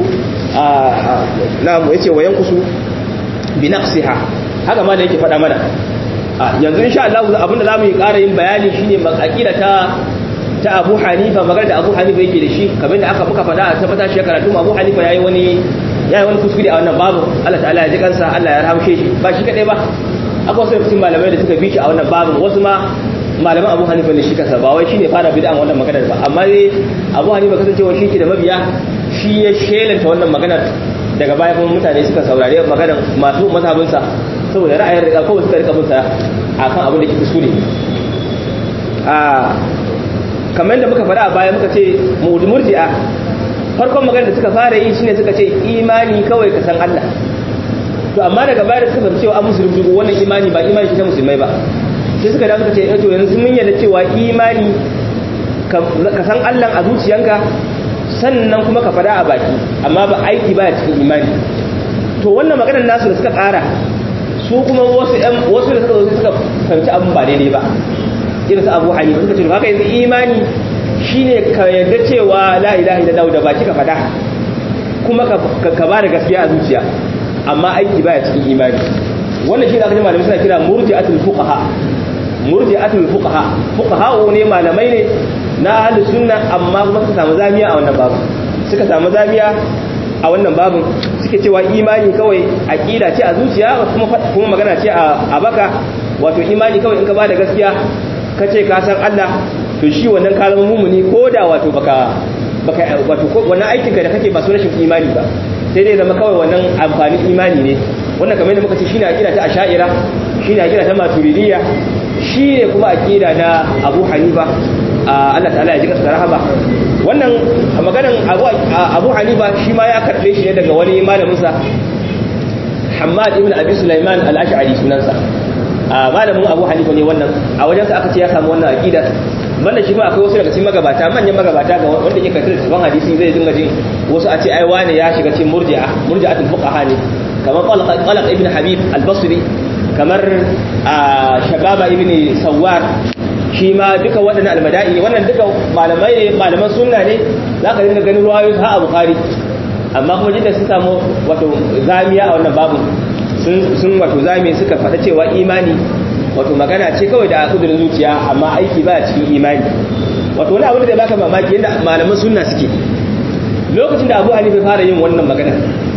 A: na'am yace wa yanqusu bi naqsiha haka malam yake faɗa mana yanzu insha Allah abinda zamu yi ƙara yin bayani shine aqida ta ta Abu Hanifa magana da Abu Hanifa yake da shi kamar da aka muka faɗa a tabbata shi karatu Abu Hanifa yayi wani yayi wani kuskure a wannan babu Allah ta'ala ya ji kansa Allah ya rahamshe shi ba shi kadai ba akwai wasu cikin malamai da suka bi shi a wannan babu wasu ma malaman Abu Hanifa ne shi kansa ba wai shine fara bid'an wannan maganar ba amma dai Abu Hanifa kasancewa shi ke da mabiya shi ya shelanta wannan maganar daga baya kuma mutane suka saurari maganar masu mazhabinsa saboda ra'ayin riga kawai suka rika binsa akan abin da ke kuskure a kamar da muka faɗa a baya muka ce murji'a farkon magana da suka fara yi shine suka ce imani kawai ka san Allah to amma daga baya da suka fahimci cewa an musulmi dubu wannan imani ba imani ce ta musulmai ba sai suka da suka ce to yanzu mun yarda cewa imani ka san Allah a zuciyanka sannan kuma ka fada a baki amma ba aiki ba cikin imani to wannan maganar nasu da suka ƙara su kuma wasu ƴan wasu da suka zo suka fahimci abin ba daidai ba irin su Abu Hanifa suka ce haka yanzu imani shine ka yarda cewa la ilaha illallah da baki ka fada kuma ka ba da gaskiya a zuciya amma aiki baya cikin imani wannan shi da aka ji malamai suna kira murji'atul fuqaha murji'atul fuqaha fuqaha ne malamai ne na ahlus sunna amma kuma suka samu zamiya a wannan babu suka samu zamiya a wannan babu suke cewa imani kawai aqida ce a zuciya kuma kuma magana ce a baka wato imani kawai in ka bada gaskiya ka ce ka san Allah to shi wannan ka zama mumuni ko da wato baka baka wato wannan aikin ka da kake ba su rashin imani ba sai dai zama kawai wannan amfanin imani ne wannan kamar yadda muka ce shine aqida ta asha'ira shine aqida ta maturidiyya shine kuma aqida na Abu Hanifa Allah ta'ala ya ji kasa rahaba wannan maganan Abu Abu Hanifa shi ma ya karbe shi ne daga wani malamin sa Hammad ibn Abi Sulaiman al-Ash'ari sunansa malamin Abu Hanifa ne wannan a wajen sa aka ce ya samu wannan aqida banda shi ma akwai wasu daga cikin magabata manyan magabata ga wanda yake karanta tafan hadisi zai dinga jin wasu a ce ai wane ya shiga cikin murji'a murji'atul fuqaha ne kamar qalaq ibn habib al-basri kamar shababa ibn sawar shi ma duka waɗannan almada'i wannan duka malamai ne malaman sunna ne za ka dinga ganin ruwayoyi ha a bukari amma kuma jidda sun samu wato zamiya a wannan babu sun wato zami suka faɗa cewa imani wato magana ce kawai da kudurin zuciya amma aiki ba cikin imani wato wani abu da baka mamaki yadda malaman sunna suke lokacin da abu hanifa fara yin wannan magana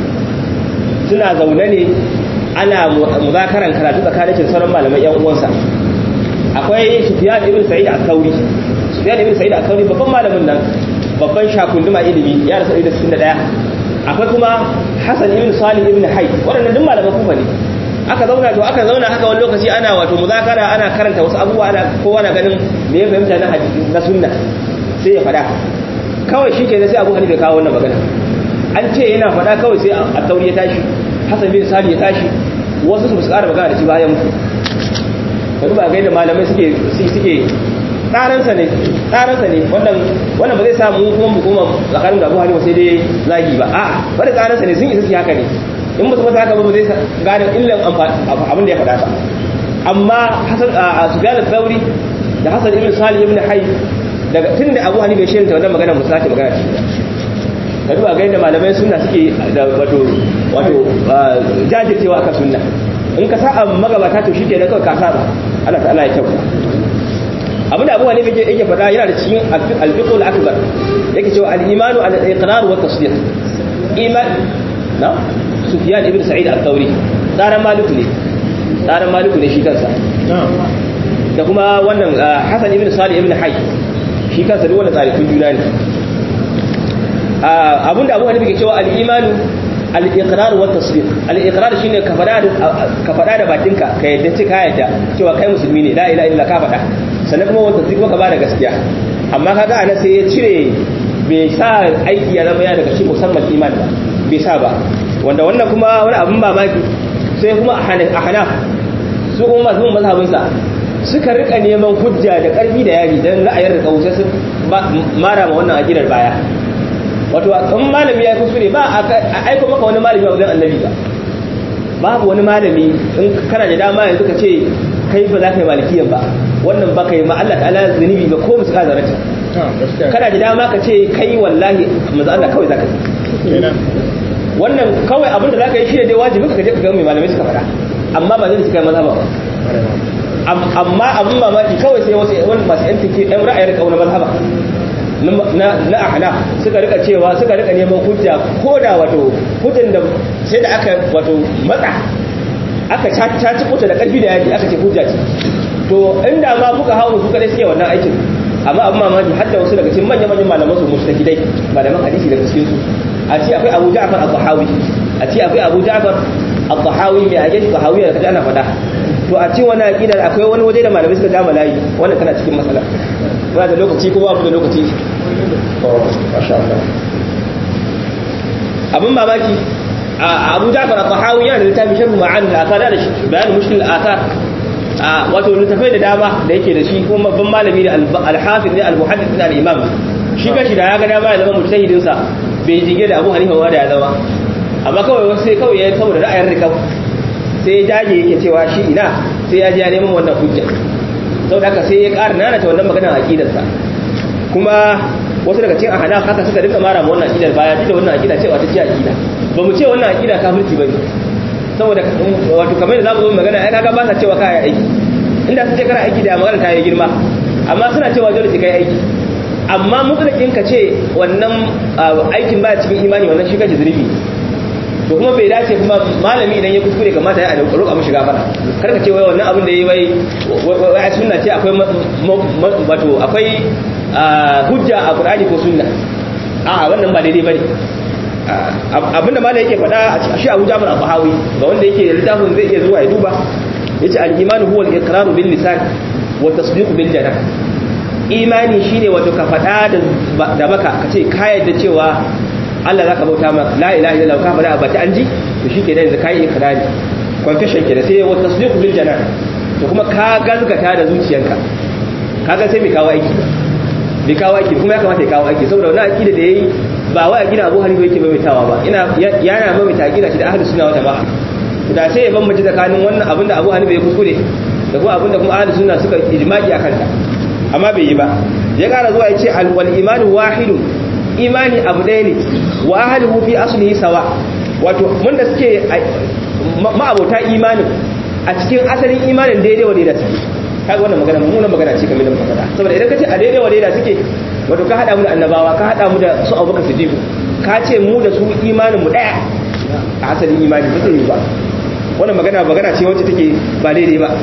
A: suna zaune ne ana muzakaran karatu tsakanin sauran malaman yan uwansa akwai sufyan ibn sa'id al-thawri sufyan ibn sa'id al-thawri babban malamin nan babban shakunduma ilimi ya rasu da 61 akwai kuma hasan ibn salih ibn hayy waɗannan duk malaman kufa ne aka zauna to aka zauna haka wani lokaci ana wato muzakara ana karanta wasu abubuwa ana kowa na ganin me ya fahimta na hadisi na sunna sai ya faɗa kawai shi ke sai abu hanifa kawo wannan magana an ce yana faɗa kawai sai a tauri ya tashi hasan bin sali ya tashi wasu su ƙara magana da shi bayan mutu ka duba ga yadda malamai suke suke tsaransa ne tsaransa ne wannan wannan ba zai samu kuma mu kuma tsakanin da Abu Hanifa sai dai zagi ba a'a bada tsaransa ne sun isa su haka ne in ba su masa haka ba zai gane illan abin da ya faɗa ba amma Hasan Sufyan al-Thawri da Hasan ibn Salih ibn Hayy daga tunda Abu Hanifa ya shirinta wannan magana mu sake magana shi ka duba ga yadda malamai sunna suke da wato wato jajircewa akan sunna in ka sa'a magabata to shike da kawai ka saba Allah ta'ala ya kyauta abinda Abu Hanifa yake yake faɗa yana da cikin al-fiqh akbar yake cewa al-imanu al-iqrar wa tasdiq iman na Sufyan ibn Sa'id al-Thawri tsaran Malik ne tsaran Malik ne shi kansa da kuma wannan Hasan ibn Salih ibn Hayy shi kansa duk wanda tsarikun juna ne abinda Abu Hanifa ke cewa al-imanu al-iqrar wa tasdiq al-iqrar shine ka fada ka fada da bakinka ka yadda ce ka yadda cewa kai musulmi ne la ilaha illa ka fada sannan kuma wanda tasdiq ka bada gaskiya amma kaga anan sai ya cire bai sa aiki ya zama ya daga cikin musamman iman ba bai sa ba wanda wannan kuma wani abin mamaki sai kuma a hanaf su kuma masu mazhabin sa suka rika neman hujja da karfi da yari dan ra'ayin da kawo sai su mara ma wannan aqidar baya wato in malami ya kuskure ba a aiko maka wani malami a wajen annabi ba babu wani malami in kana da dama yanzu ka ce kai ba za ka yi malikiyan ba wannan ba ka yi ma Allah ta'ala zunubi ba ko musu ka zarata kana da dama ka ce kai wallahi manzo Allah kawai zaka yi wannan kawai abin da zaka yi shi ne dai wajibi ka je ka ga mai malamai suka faɗa amma ba zai suka yi mazhaba ba amma abin mamaki kawai sai wasu wani masu yan tike yan ra'ayar kauna mazhaba na ahna suka rika cewa suka rika neman hujja ko da wato hujjan da sai da aka wato matsa aka caci kuta da karfi da yaji aka ce hujja ce to inda ma kuka hawo su kadai suke wannan aikin amma abin mamaki har da wasu daga cikin manyan manyan malaman su mustahidai malaman hadisi daga cikin su a ce akwai Abu Ja'far al-Tahawi a ce akwai Abu Ja'far al-Tahawi mai ake Tahawi da kaje ana faɗa to a ce wannan aqidar akwai wani waje da malamai suka gama layi wannan tana cikin matsala ba da lokaci ko babu da lokaci oh masha Allah abin mamaki Abu Ja'far al-Tahawi yana da littafin sharh ma'ani al-athar da bayan mushkil al-athar wato littafai da dama da yake da shi kuma babban malami da al-hafiz ne al-muhaddith ne al-imam shi kashi da ya ga dama ya zama mujtahidin sa bai jige da Abu Hanifa ba da ya zama amma kawai wasu sai kawai ya saboda ra'ayin rikab sai ya jage yake cewa shi ina sai ya ji ya neman wannan hujja saboda haka sai ya ƙara nana ta wannan maganar aqidar sa kuma wasu daga cikin ahada haka suka dinka mara ma wannan aqidar baya duk da wannan aqida cewa ta ce aqida ba mu ce wannan aqida kafirci bane saboda wato kamar da zamu zo magana ai kaga ba sa cewa kai aiki inda su ce kana aiki da magana ta yi girma amma suna cewa dole sai kai aiki amma mutsalakin ka ce wannan aikin baya cikin imani wannan shi kace zunubi to kuma bai dace kuma malami idan ya kuskure kamata ya a roƙa mishi gafara kar ka ce wai wannan abin da yayi wai wai sunna ce akwai wato akwai hujja a Qur'ani ko sunna a wannan ba daidai bane abinda malai yake faɗa a shi Abu Jabir al-Bahawi ga wanda yake littafin zai iya zuwa ya duba yace al-iman huwa al-iqrar bil lisan wa tasdiq bil janan imani shine wato ka faɗa da baka ka ce ka yadda cewa Allah zaka bauta ma la ilaha illallah ka faɗa ba ta anji to shike da yanzu kai ikrari confession kenan sai wa tasdiq bil janan to kuma ka gazgata da zuciyarka kaga sai mai kawo aiki bai kawo aiki kuma ya kamata ya kawo aiki saboda wannan aqida da yayi ba wai aqida Abu Hanifa yake maimaitawa ba ina yana maimaita aqida shi da ahlus sunna wal jamaa da sai ya bambance tsakanin wannan abinda Abu Hanifa ya kuskure da kuma abinda kuma ahlus sunna suka ijma'i akan ta amma bai yi ba ya kara zuwa ya ce al wal imanu wahidun imani abu ɗaya ne wa ahlihu fi aslihi sawa wato mun da suke ma'abota imanin a cikin asalin imanin daidai wa daidai suke kaga wannan magana mummunan magana ce kamar da muka faɗa saboda idan ka ce a daidai wa daidai suke wato ka hada mu da annabawa ka hada mu da su Abubakar Siddiq ka ce mu da su imanin mu daya a asalin imani ba zai yi ba wannan magana magana ce wacce take ba daidai ba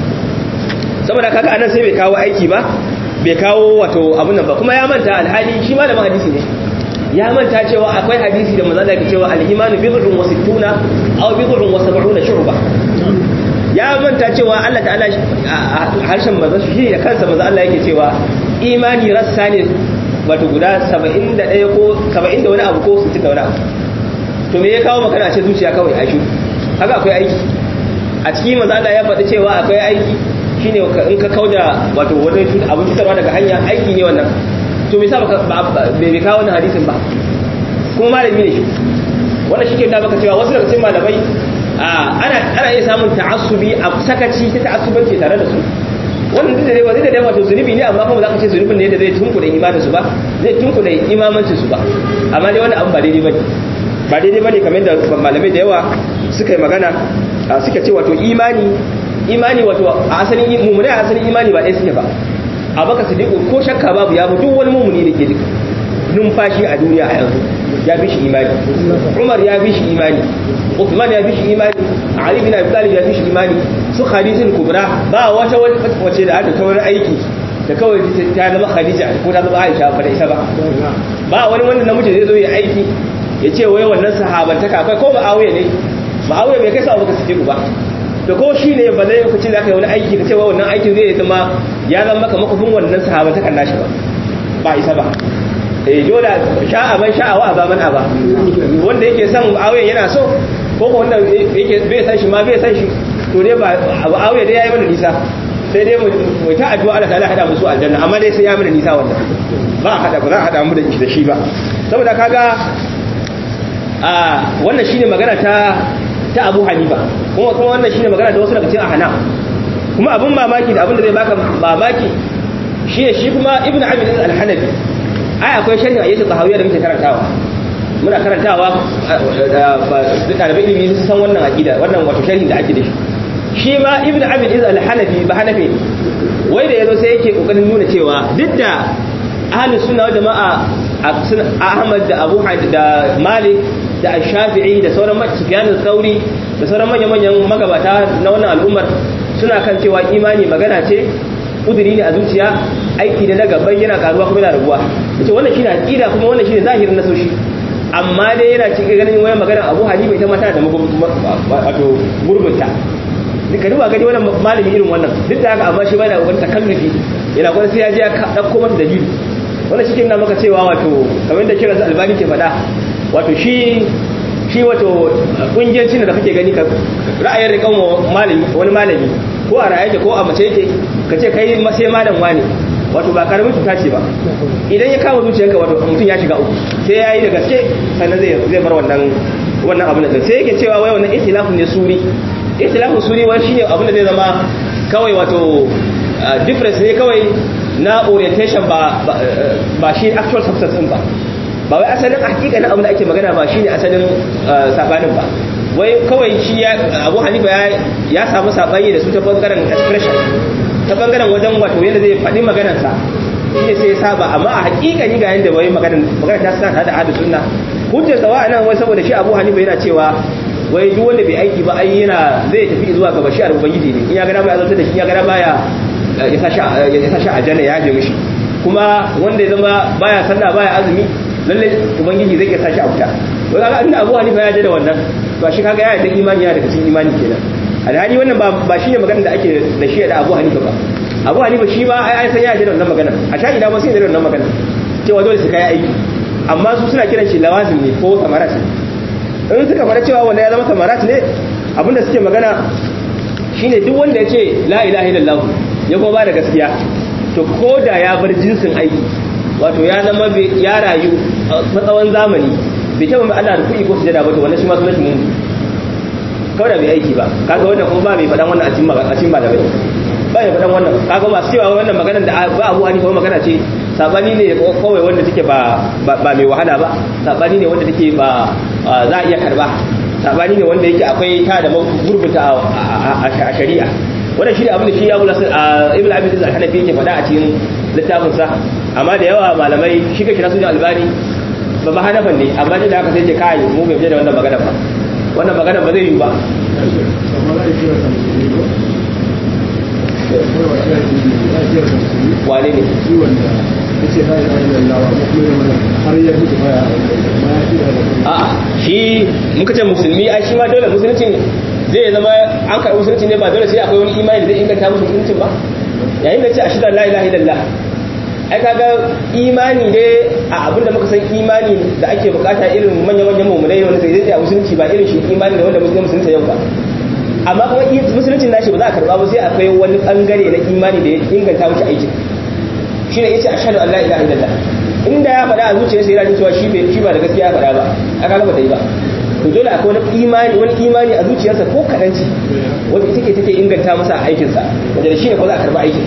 A: saboda kaga anan sai bai kawo aiki ba bai kawo wato abun nan ba kuma ya manta alhali shi malamin hadisi ne ya manta cewa akwai hadisi da manzo da ke cewa al-imanu bid'un wa sittuna aw bid'un wa sab'una shu'ba ya manta cewa Allah ta'ala harshen manzo shi da kansa manzo Allah yake cewa imani rassa ne wato guda 71 ko 70 da wani abu ko 60 da wani abu to me ya kawo magana ce zuciya kawai a shi haka akwai aiki a cikin manzo Allah ya faɗi cewa akwai aiki shine in ka kauda wato wani abin cutarwa daga hanya aiki ne wannan to me yasa bai kawo wannan hadisin ba kuma malami ne shi wannan shi ke da baka cewa wasu daga cikin malamai ana ana iya samun ta'assubi a sakaci ta ta'assubanci tare da su wannan duk da dai wani da dai wato zunubi ne amma kuma za ka ce zunubin ne da zai tunkuɗe imanin su ba zai tunkuɗe imamancin su ba amma dai wannan abu ba daidai bane ba daidai bane kamar da malamai da yawa suka yi magana suka ce wato imani imani wato a asalin mummuni a asalin imani ba ɗaya suke ba a baka sadiku ko shakka babu ya duk wani mummuni da ke duk numfashi a duniya a yanzu ya bi shi imani umar ya bi shi imani uthman ya bi shi imani ali bin abi talib ya bi shi imani su khadijatul kubra ba wata wace da aka kawar aiki da kawai ta zama khadija ko ta zama aisha ba da isa ba ba wani wanda namiji zai zo ya aiki ya ce wai wannan sahabantaka akwai ko ma'awiya ne ma'awiya bai kai sa abubakar siddiq ba da ko shi ne ba zai lokacin da aka yi wani aiki ka cewa wannan aikin zai zama ya zama maka makofin wannan sahaba ta kanna shi ba ba isa ba eh joda sha'a ban sha'awa ba man aba wanda yake son aure yana so ko ko wanda yake bai san shi ma bai san shi to dai ba abu aure dai yayi mana nisa sai dai mu ta addu'a Allah ta'ala hada musu aljanna amma dai sai ya mana nisa wannan ba hada ba za a hada mu da shi ba saboda kaga a wannan shine magana ta ta Abu Hanifa kuma kuma wannan shine magana da wasu daga cikin ahna kuma abun mamaki da abin da zai baka mamaki shine shi kuma Ibn Abi al-Hanafi ai akwai sharhi ayyatu tahawiyya da muke karantawa muna karantawa da ɗalibai ilimi sun san wannan aqida wannan wato sharhin da ake da shi shi ma Ibn Abi al-Hanafi ba Hanafi wai da yazo sai yake kokarin nuna cewa duk da ahlus sunna wal jama'a Ahmad da Abu da Malik da shafi'i da sauran sufyan sauri da sauran manya-manyan magabata na wannan al'ummar suna kan cewa imani magana ce kuduri ne a zuciya aiki da na gaban yana karuwa kuma yana rabuwa yace wannan shine aqida kuma wannan shine zahirin nasoshi amma dai yana cikin ganin wani magana abu hanifa ita ma tana da wato gurbinta duka duba gani wannan malami irin wannan duk da haka amma shi bana wani takallufi yana gwada sai ya je ya dauko masa dalili wannan shi na maka cewa wato kamar da kira albani ke faɗa wato shi shi wato kungiyancin da kake gani ka ra'ayin rikan malami wani malami ko a raye ko a mace yake ka ce kai sai malam wani wato ba karamin cuta ce ba idan ya kama zuciyarka wato mutum ya shiga uku sai ya yi da gaske sannan zai zai bar wannan wannan abin da sai yake cewa wai wannan ikhtilafun ne suri ikhtilafun suri wai shine abin da zai zama kawai wato difference ne kawai na orientation ba ba shi actual substance din ba ba wai asalin hakikanin abin da ake magana ba shine asalin sabanin ba wai kawai shi ya Abu Hanifa ya samu sabani da su ta bangaren expression ta bangaren wajen wato yadda zai faɗi maganarsa shi ne sai ya saba amma a hakikani ga yadda wai maganar maganar ta sa da hadu sunna hujjar sawa nan wai saboda shi Abu Hanifa yana cewa wai duk wanda bai aiki ba ai yana zai tafi zuwa ga bashiyar ubangiji ne in ya gana ba ya zartar da shi ya gana baya ya sa shi a janna ya je mishi kuma wanda ya zama baya sallah baya azumi lalle ubangiji zai iya sa shi a wuta wai kaga inda Abu Hanifa ya je da wannan to shi kaga ya da imani ya daga cikin imani kenan alhali wannan ba ba shine magana da ake da shi da Abu Hanifa ba Abu Hanifa shi ba ai san ya je da wannan magana a sha ina ba sai da wannan magana cewa dole su kai aiki amma su suna kiran shi lawazim ne ko samarat in suka fara cewa wanda ya zama samarat ne abinda suke magana shine duk wanda ya ce la ilaha illallah ya kuma ba da gaskiya to ko da ya bar jinsin aiki wato ya zama ya rayu a tsawon zamani bai taɓa mai Allah da kuɗi ko sujada ba to wannan shi ma sunan shi mun kawai da bai aiki ba kaga wannan kuma ba mai faɗan wannan a cikin a cikin malamai ba mai faɗan wannan kaga masu cewa wannan maganar da ba Abu Hanifa magana ce sabani ne kawai wanda take ba ba mai wahala ba sabani ne wanda take ba za a iya karba sabani ne wanda yake akwai ta da gurbuta a shari'a wannan shi ne abin da shi Abu Nasir Ibn Abi Zaid al-Hanafi yake faɗa a cikin littafin sa amma da yawa malamai shi kake nasu albani ba ba hanafan ne amma da haka sai ce kai mu bai da wannan magana ba wannan magana ba zai yi ba wane ne a shi muka ce musulmi ai shi ma dole musulunci zai zama an karɓi musulunci ne ba dole sai akwai wani imani da zai inganta musu musulunci ba yayin da ce a shi da la ilaha illallah ai kaga imani ne a abin da muka san imani da ake bukata irin manya-manyan mummunai wanda zai zai a musulunci ba irin shi imani da wanda musulunci musulunci yau ba amma kuma musulunci nashi ba za a karba ba sai akwai wani bangare na imani da ya inganta wuce aiki shine yace ashhadu an la ilaha illallah inda ya faɗa a zuciyarsa yana cewa shi bai shi ba da gaskiya ya faɗa ba aka ga ba ta yi ba to dole akwai wani imani wani imani a zuciyarsa ko kadanci wanda take take inganta masa aikinsa wanda da shi ne ko za a karba aikin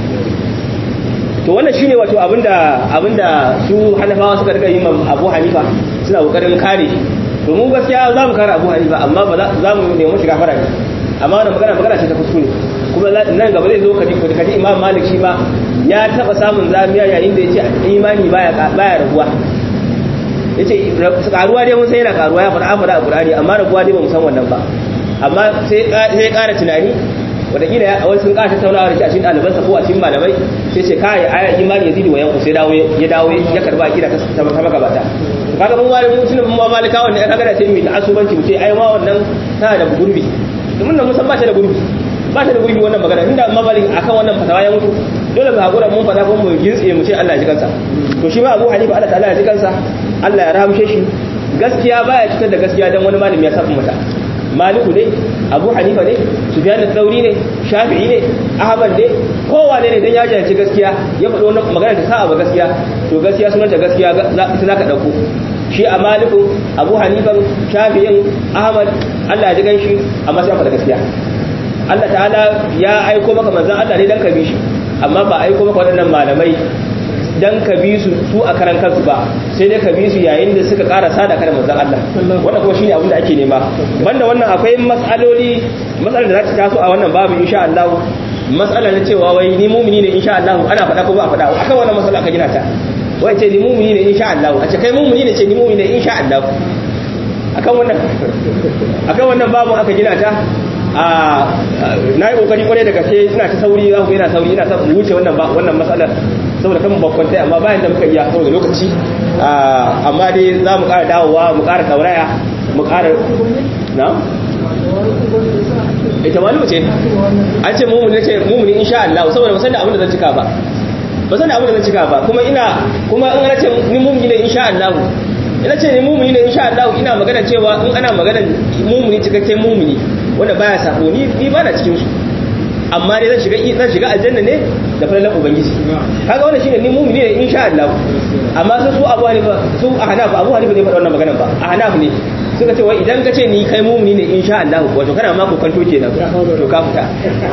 A: to wannan shine wato abinda abinda su hanafawa suka riga yin Abu Hanifa suna kokarin kare to mu gaskiya za mu kare Abu Hanifa amma ba za mu nemi shiga fara ne amma wannan magana magana ce ta kuskure kuma nan gaba zai zo ka ji ka ji Imam Malik shi ma ya taba samun zamiya yayin da yace imani baya baya rabuwa yace karuwa dai mun sai yana karuwa ya fara fara a Qur'ani amma rabuwa dai ba mu san wannan ba amma sai sai ƙara tunani wataƙila ya wani sun ƙara tattaunawa da shi a cikin ɗalibansa ko a cikin malamai sai ce kai aya imani yazidi wa yanku sai dawo ya dawo ya karba akida ta ta magabata kaga mun wani mutum mun ma malika wannan ya kaga da sai mu ta asubanci mu ce ai ma wannan tana da gurbi domin nan mun san ba ta da gurbi ba ta da gurbi wannan magana inda amma malik akan wannan fatawa ya mutu dole mu hakura mun fada kuma mu gintse mu ce Allah ya ji kansa to shi ma Abu Hanifa Allah ta'ala ya ji kansa Allah ya rahamshe shi gaskiya baya cutar da gaskiya dan wani malami ya saba mata maliku ne abu hanifa ne sufyan al-thawri ne shafi'i ne ahmad ne kowa ne dan ya jahilci gaskiya ya faɗo wannan magana ta sa'a ba gaskiya to gaskiya sunan ta gaskiya ita zaka dauko shi a maliku abu hanifa shafi'in ahmad Allah ya ji ganshi amma sai faɗa gaskiya Allah ta'ala ya aiko maka manzon Allah ne dan ka bi shi amma ba aiko maka waɗannan malamai dan ka bi su su a karan kansu ba sai dai ka bi su yayin da suka karasa da kan manzon Allah wannan kuma shine abin da ake nema banda wannan akwai mas'aloli mas'alar da za ta taso a wannan babu insha Allah mas'ala na cewa wai ni mumini ne insha Allah ana faɗa ko ba a faɗa akan wannan mas'ala aka gina ta wai ce ni mumini ne insha Allah a ce kai mumini ne ce ni mumini ne insha Allah akan wannan akan wannan babu aka gina ta a na yi kokari kwarai da gaske ina ta sauri za ku ina sauri ina sa wuce wannan ba wannan matsalar saboda kan babban tai amma bayan da muka iya saboda lokaci amma dai za mu ƙara dawowa mu ƙara tauraya mu ƙara na ita malu ce an ce mumuni ce mumuni insha Allah saboda ba san da abin da zan cika ba ba san da abin da zan cika ba kuma ina kuma in ana ce ni mumuni ne insha Allah ina ce ni mumuni ne insha Allah ina magana cewa in ana magana mumuni cikakken mumuni wanda baya sako ni ni ba na cikin su amma dai zan shiga zan shiga aljanna ne da falalan ubangiji kaga wannan shine ni mumuni ne insha Allah amma su su Abu Hanifa su Ahnaf Abu Hanifa ne faɗa wannan magana ba Ahnaf ne suka ce wai idan ka ce ni kai mumuni ne insha Allah wato kana ma ku kanto kenan to ka fita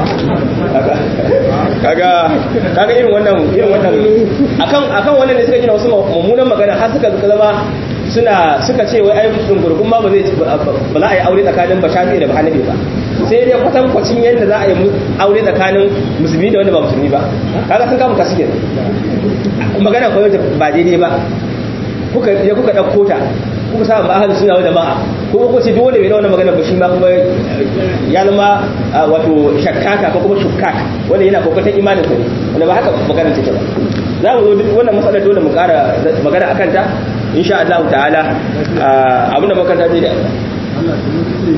A: kaga kaga irin wannan irin wannan akan akan wannan ne suka gina wasu mummunan magana har suka zama suna suka ce wai ai gurgun ma ba zai ba za a yi aure tsakanin bashafi da bahanabi ba sai dai kwatan kwacin yadda za a yi aure tsakanin musulmi da wanda ba musulmi ba kaga sun kama kasu kenan magana kawai ba daidai ba kuka ya kuka dauko ta kuka sa ba ahlus sunna wal jama'a ko ko ce duk wanda bai da wannan magana ba shi ma kuma ya zama wato shakkaka ko kuma shukkak wanda yana kokarin imanin sa ne wanda ba haka magana take ba za mu zo duk wannan matsalar dole mu ƙara magana akan ta insha Allah ta'ala abinda muka ta da
C: Allah sun ce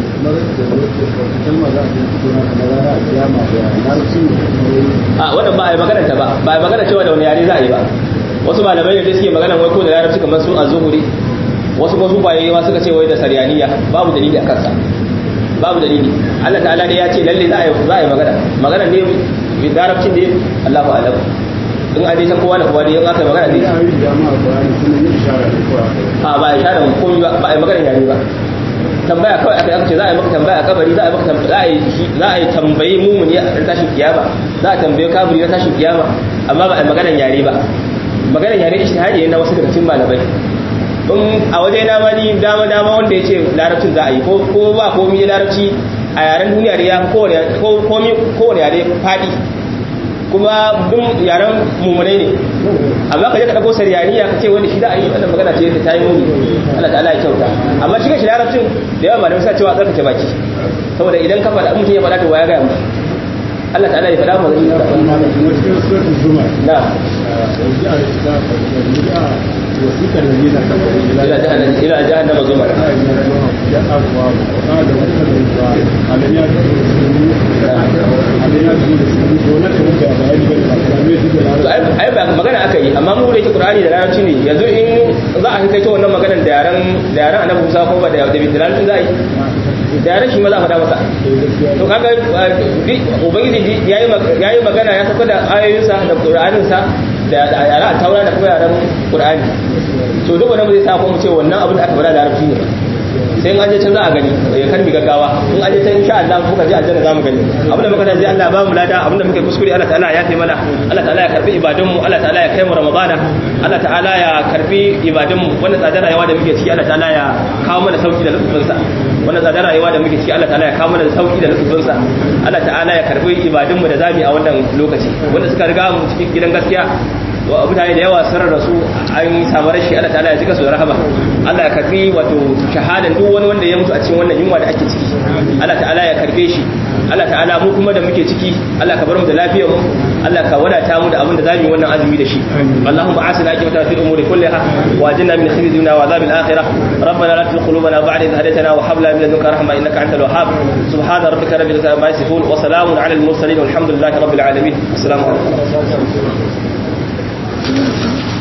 C: kalma za a yi fito na kamar a kiyama da larabci
A: a wannan ba a yi magana ta ba ba a yi magana cewa da wani yare za a yi ba wasu malamai da suke magana wai ko da larabci kamar su a zuhuri wasu ko su baye ma suka ce wai da saryaniya babu dalili a kansa babu dalili Allah ta'ala ne ya ce lalle za a yi za a yi magana magana ne bi larabcin ne Allahu a'lam in a dai san kowa da kowa dai in aka yi magana ne
C: ya yi jama'a bayani kuma yin ishara da kowa
A: a ba a ishara komai ba ba a yi magana yare ba tambaya kawai aka aka ce za a yi maka tambaya a kabari za a yi maka za a yi za a yi tambayi mumuni a tashin kiyama za a tambaye kaburi na tashin kiyama amma ba a yi maganar yare ba maganar yare ishtihadi ne na wasu daga cikin malamai in a waje na ma ni dama dama wanda ya ce larabcin za a yi ko ko ba komai larabci a yaren duniya da ya kowane kowane kowane yare fadi kuma duk yaren mummunai ne amma ka je ka dauko sariyaniya ka ce wani shi za a yi wannan magana ce ta yi muni Allah ta'ala ya kyauta amma shi shi larabcin da yawa malamai suna cewa tsarkake baki saboda idan ka faɗa mutum ya faɗa to waya ga mu Allah ta'ala ya faɗa mu zai
C: ya kuma da kuma cikin suratul zuma
A: na
C: ya a ta ya wasiƙar da ne na kamar
A: ila jahannama ila jahannama zumar
C: ya abuwa ba da wannan ba alam ya alam ya su ko na kan da bayani ba da me su da
A: to ai ai ba magana aka yi amma mu da yake Qur'ani da larabci ne yanzu in za a kai ta wannan maganar da yaran da yaran Annabi Musa ko ba da da bidilalin za a yi da yaran shi ma za a faɗa masa to kaga ubangiji yayi yayi magana ya saka da ayoyinsa da Qur'aninsa da yaran taura da kuma yaran Qur'ani to duk wanda zai sa ko mu ce wannan abin da aka faɗa da larabci ne sai in an je can za a gani ya karbi gaggawa in an je can insha Allah muka je aljanna za mu gani abin da muka je Allah ba mu lada abin da muka kuskure Allah ta'ala ya fi mana Allah ta'ala ya karbi ibadun mu Allah ta'ala ya kai mu ramadana Allah ta'ala ya karbi ibadun mu wannan tsadar rayuwa da muke ciki Allah ta'ala ya kawo mana sauki da lutfin sa wannan tsadar rayuwa da muke ciki Allah ta'ala ya kawo mana sauki da lutfin sa Allah ta'ala ya karbi ibadun mu da zabi a wannan lokaci wanda suka riga mu cikin gidan gaskiya wa mutane da yawa sun rasu an samu rashi Allah ta'ala ya jika su da rahama Allah ya karbi wato shahadan duk wani wanda ya mutu a cikin wannan yunwa da ake ciki Allah ta'ala ya karbe shi Allah ta'ala mu kuma da muke ciki Allah ka bar mu da lafiyar mu Allah ka wadata mu da abin da zamu yi wannan azumi da shi Allahumma asina aqibata fil umuri kulliha wa ajinna min khizyi dunya wa adhabil akhirah ربنا لا تزغ قلوبنا بعد إذ هديتنا وهب لنا من لدنك رحمة إنك أنت الوهاب سبحان ربك رب العزة عما يصفون وسلام على المرسلين والحمد لله رب العالمين السلام عليكم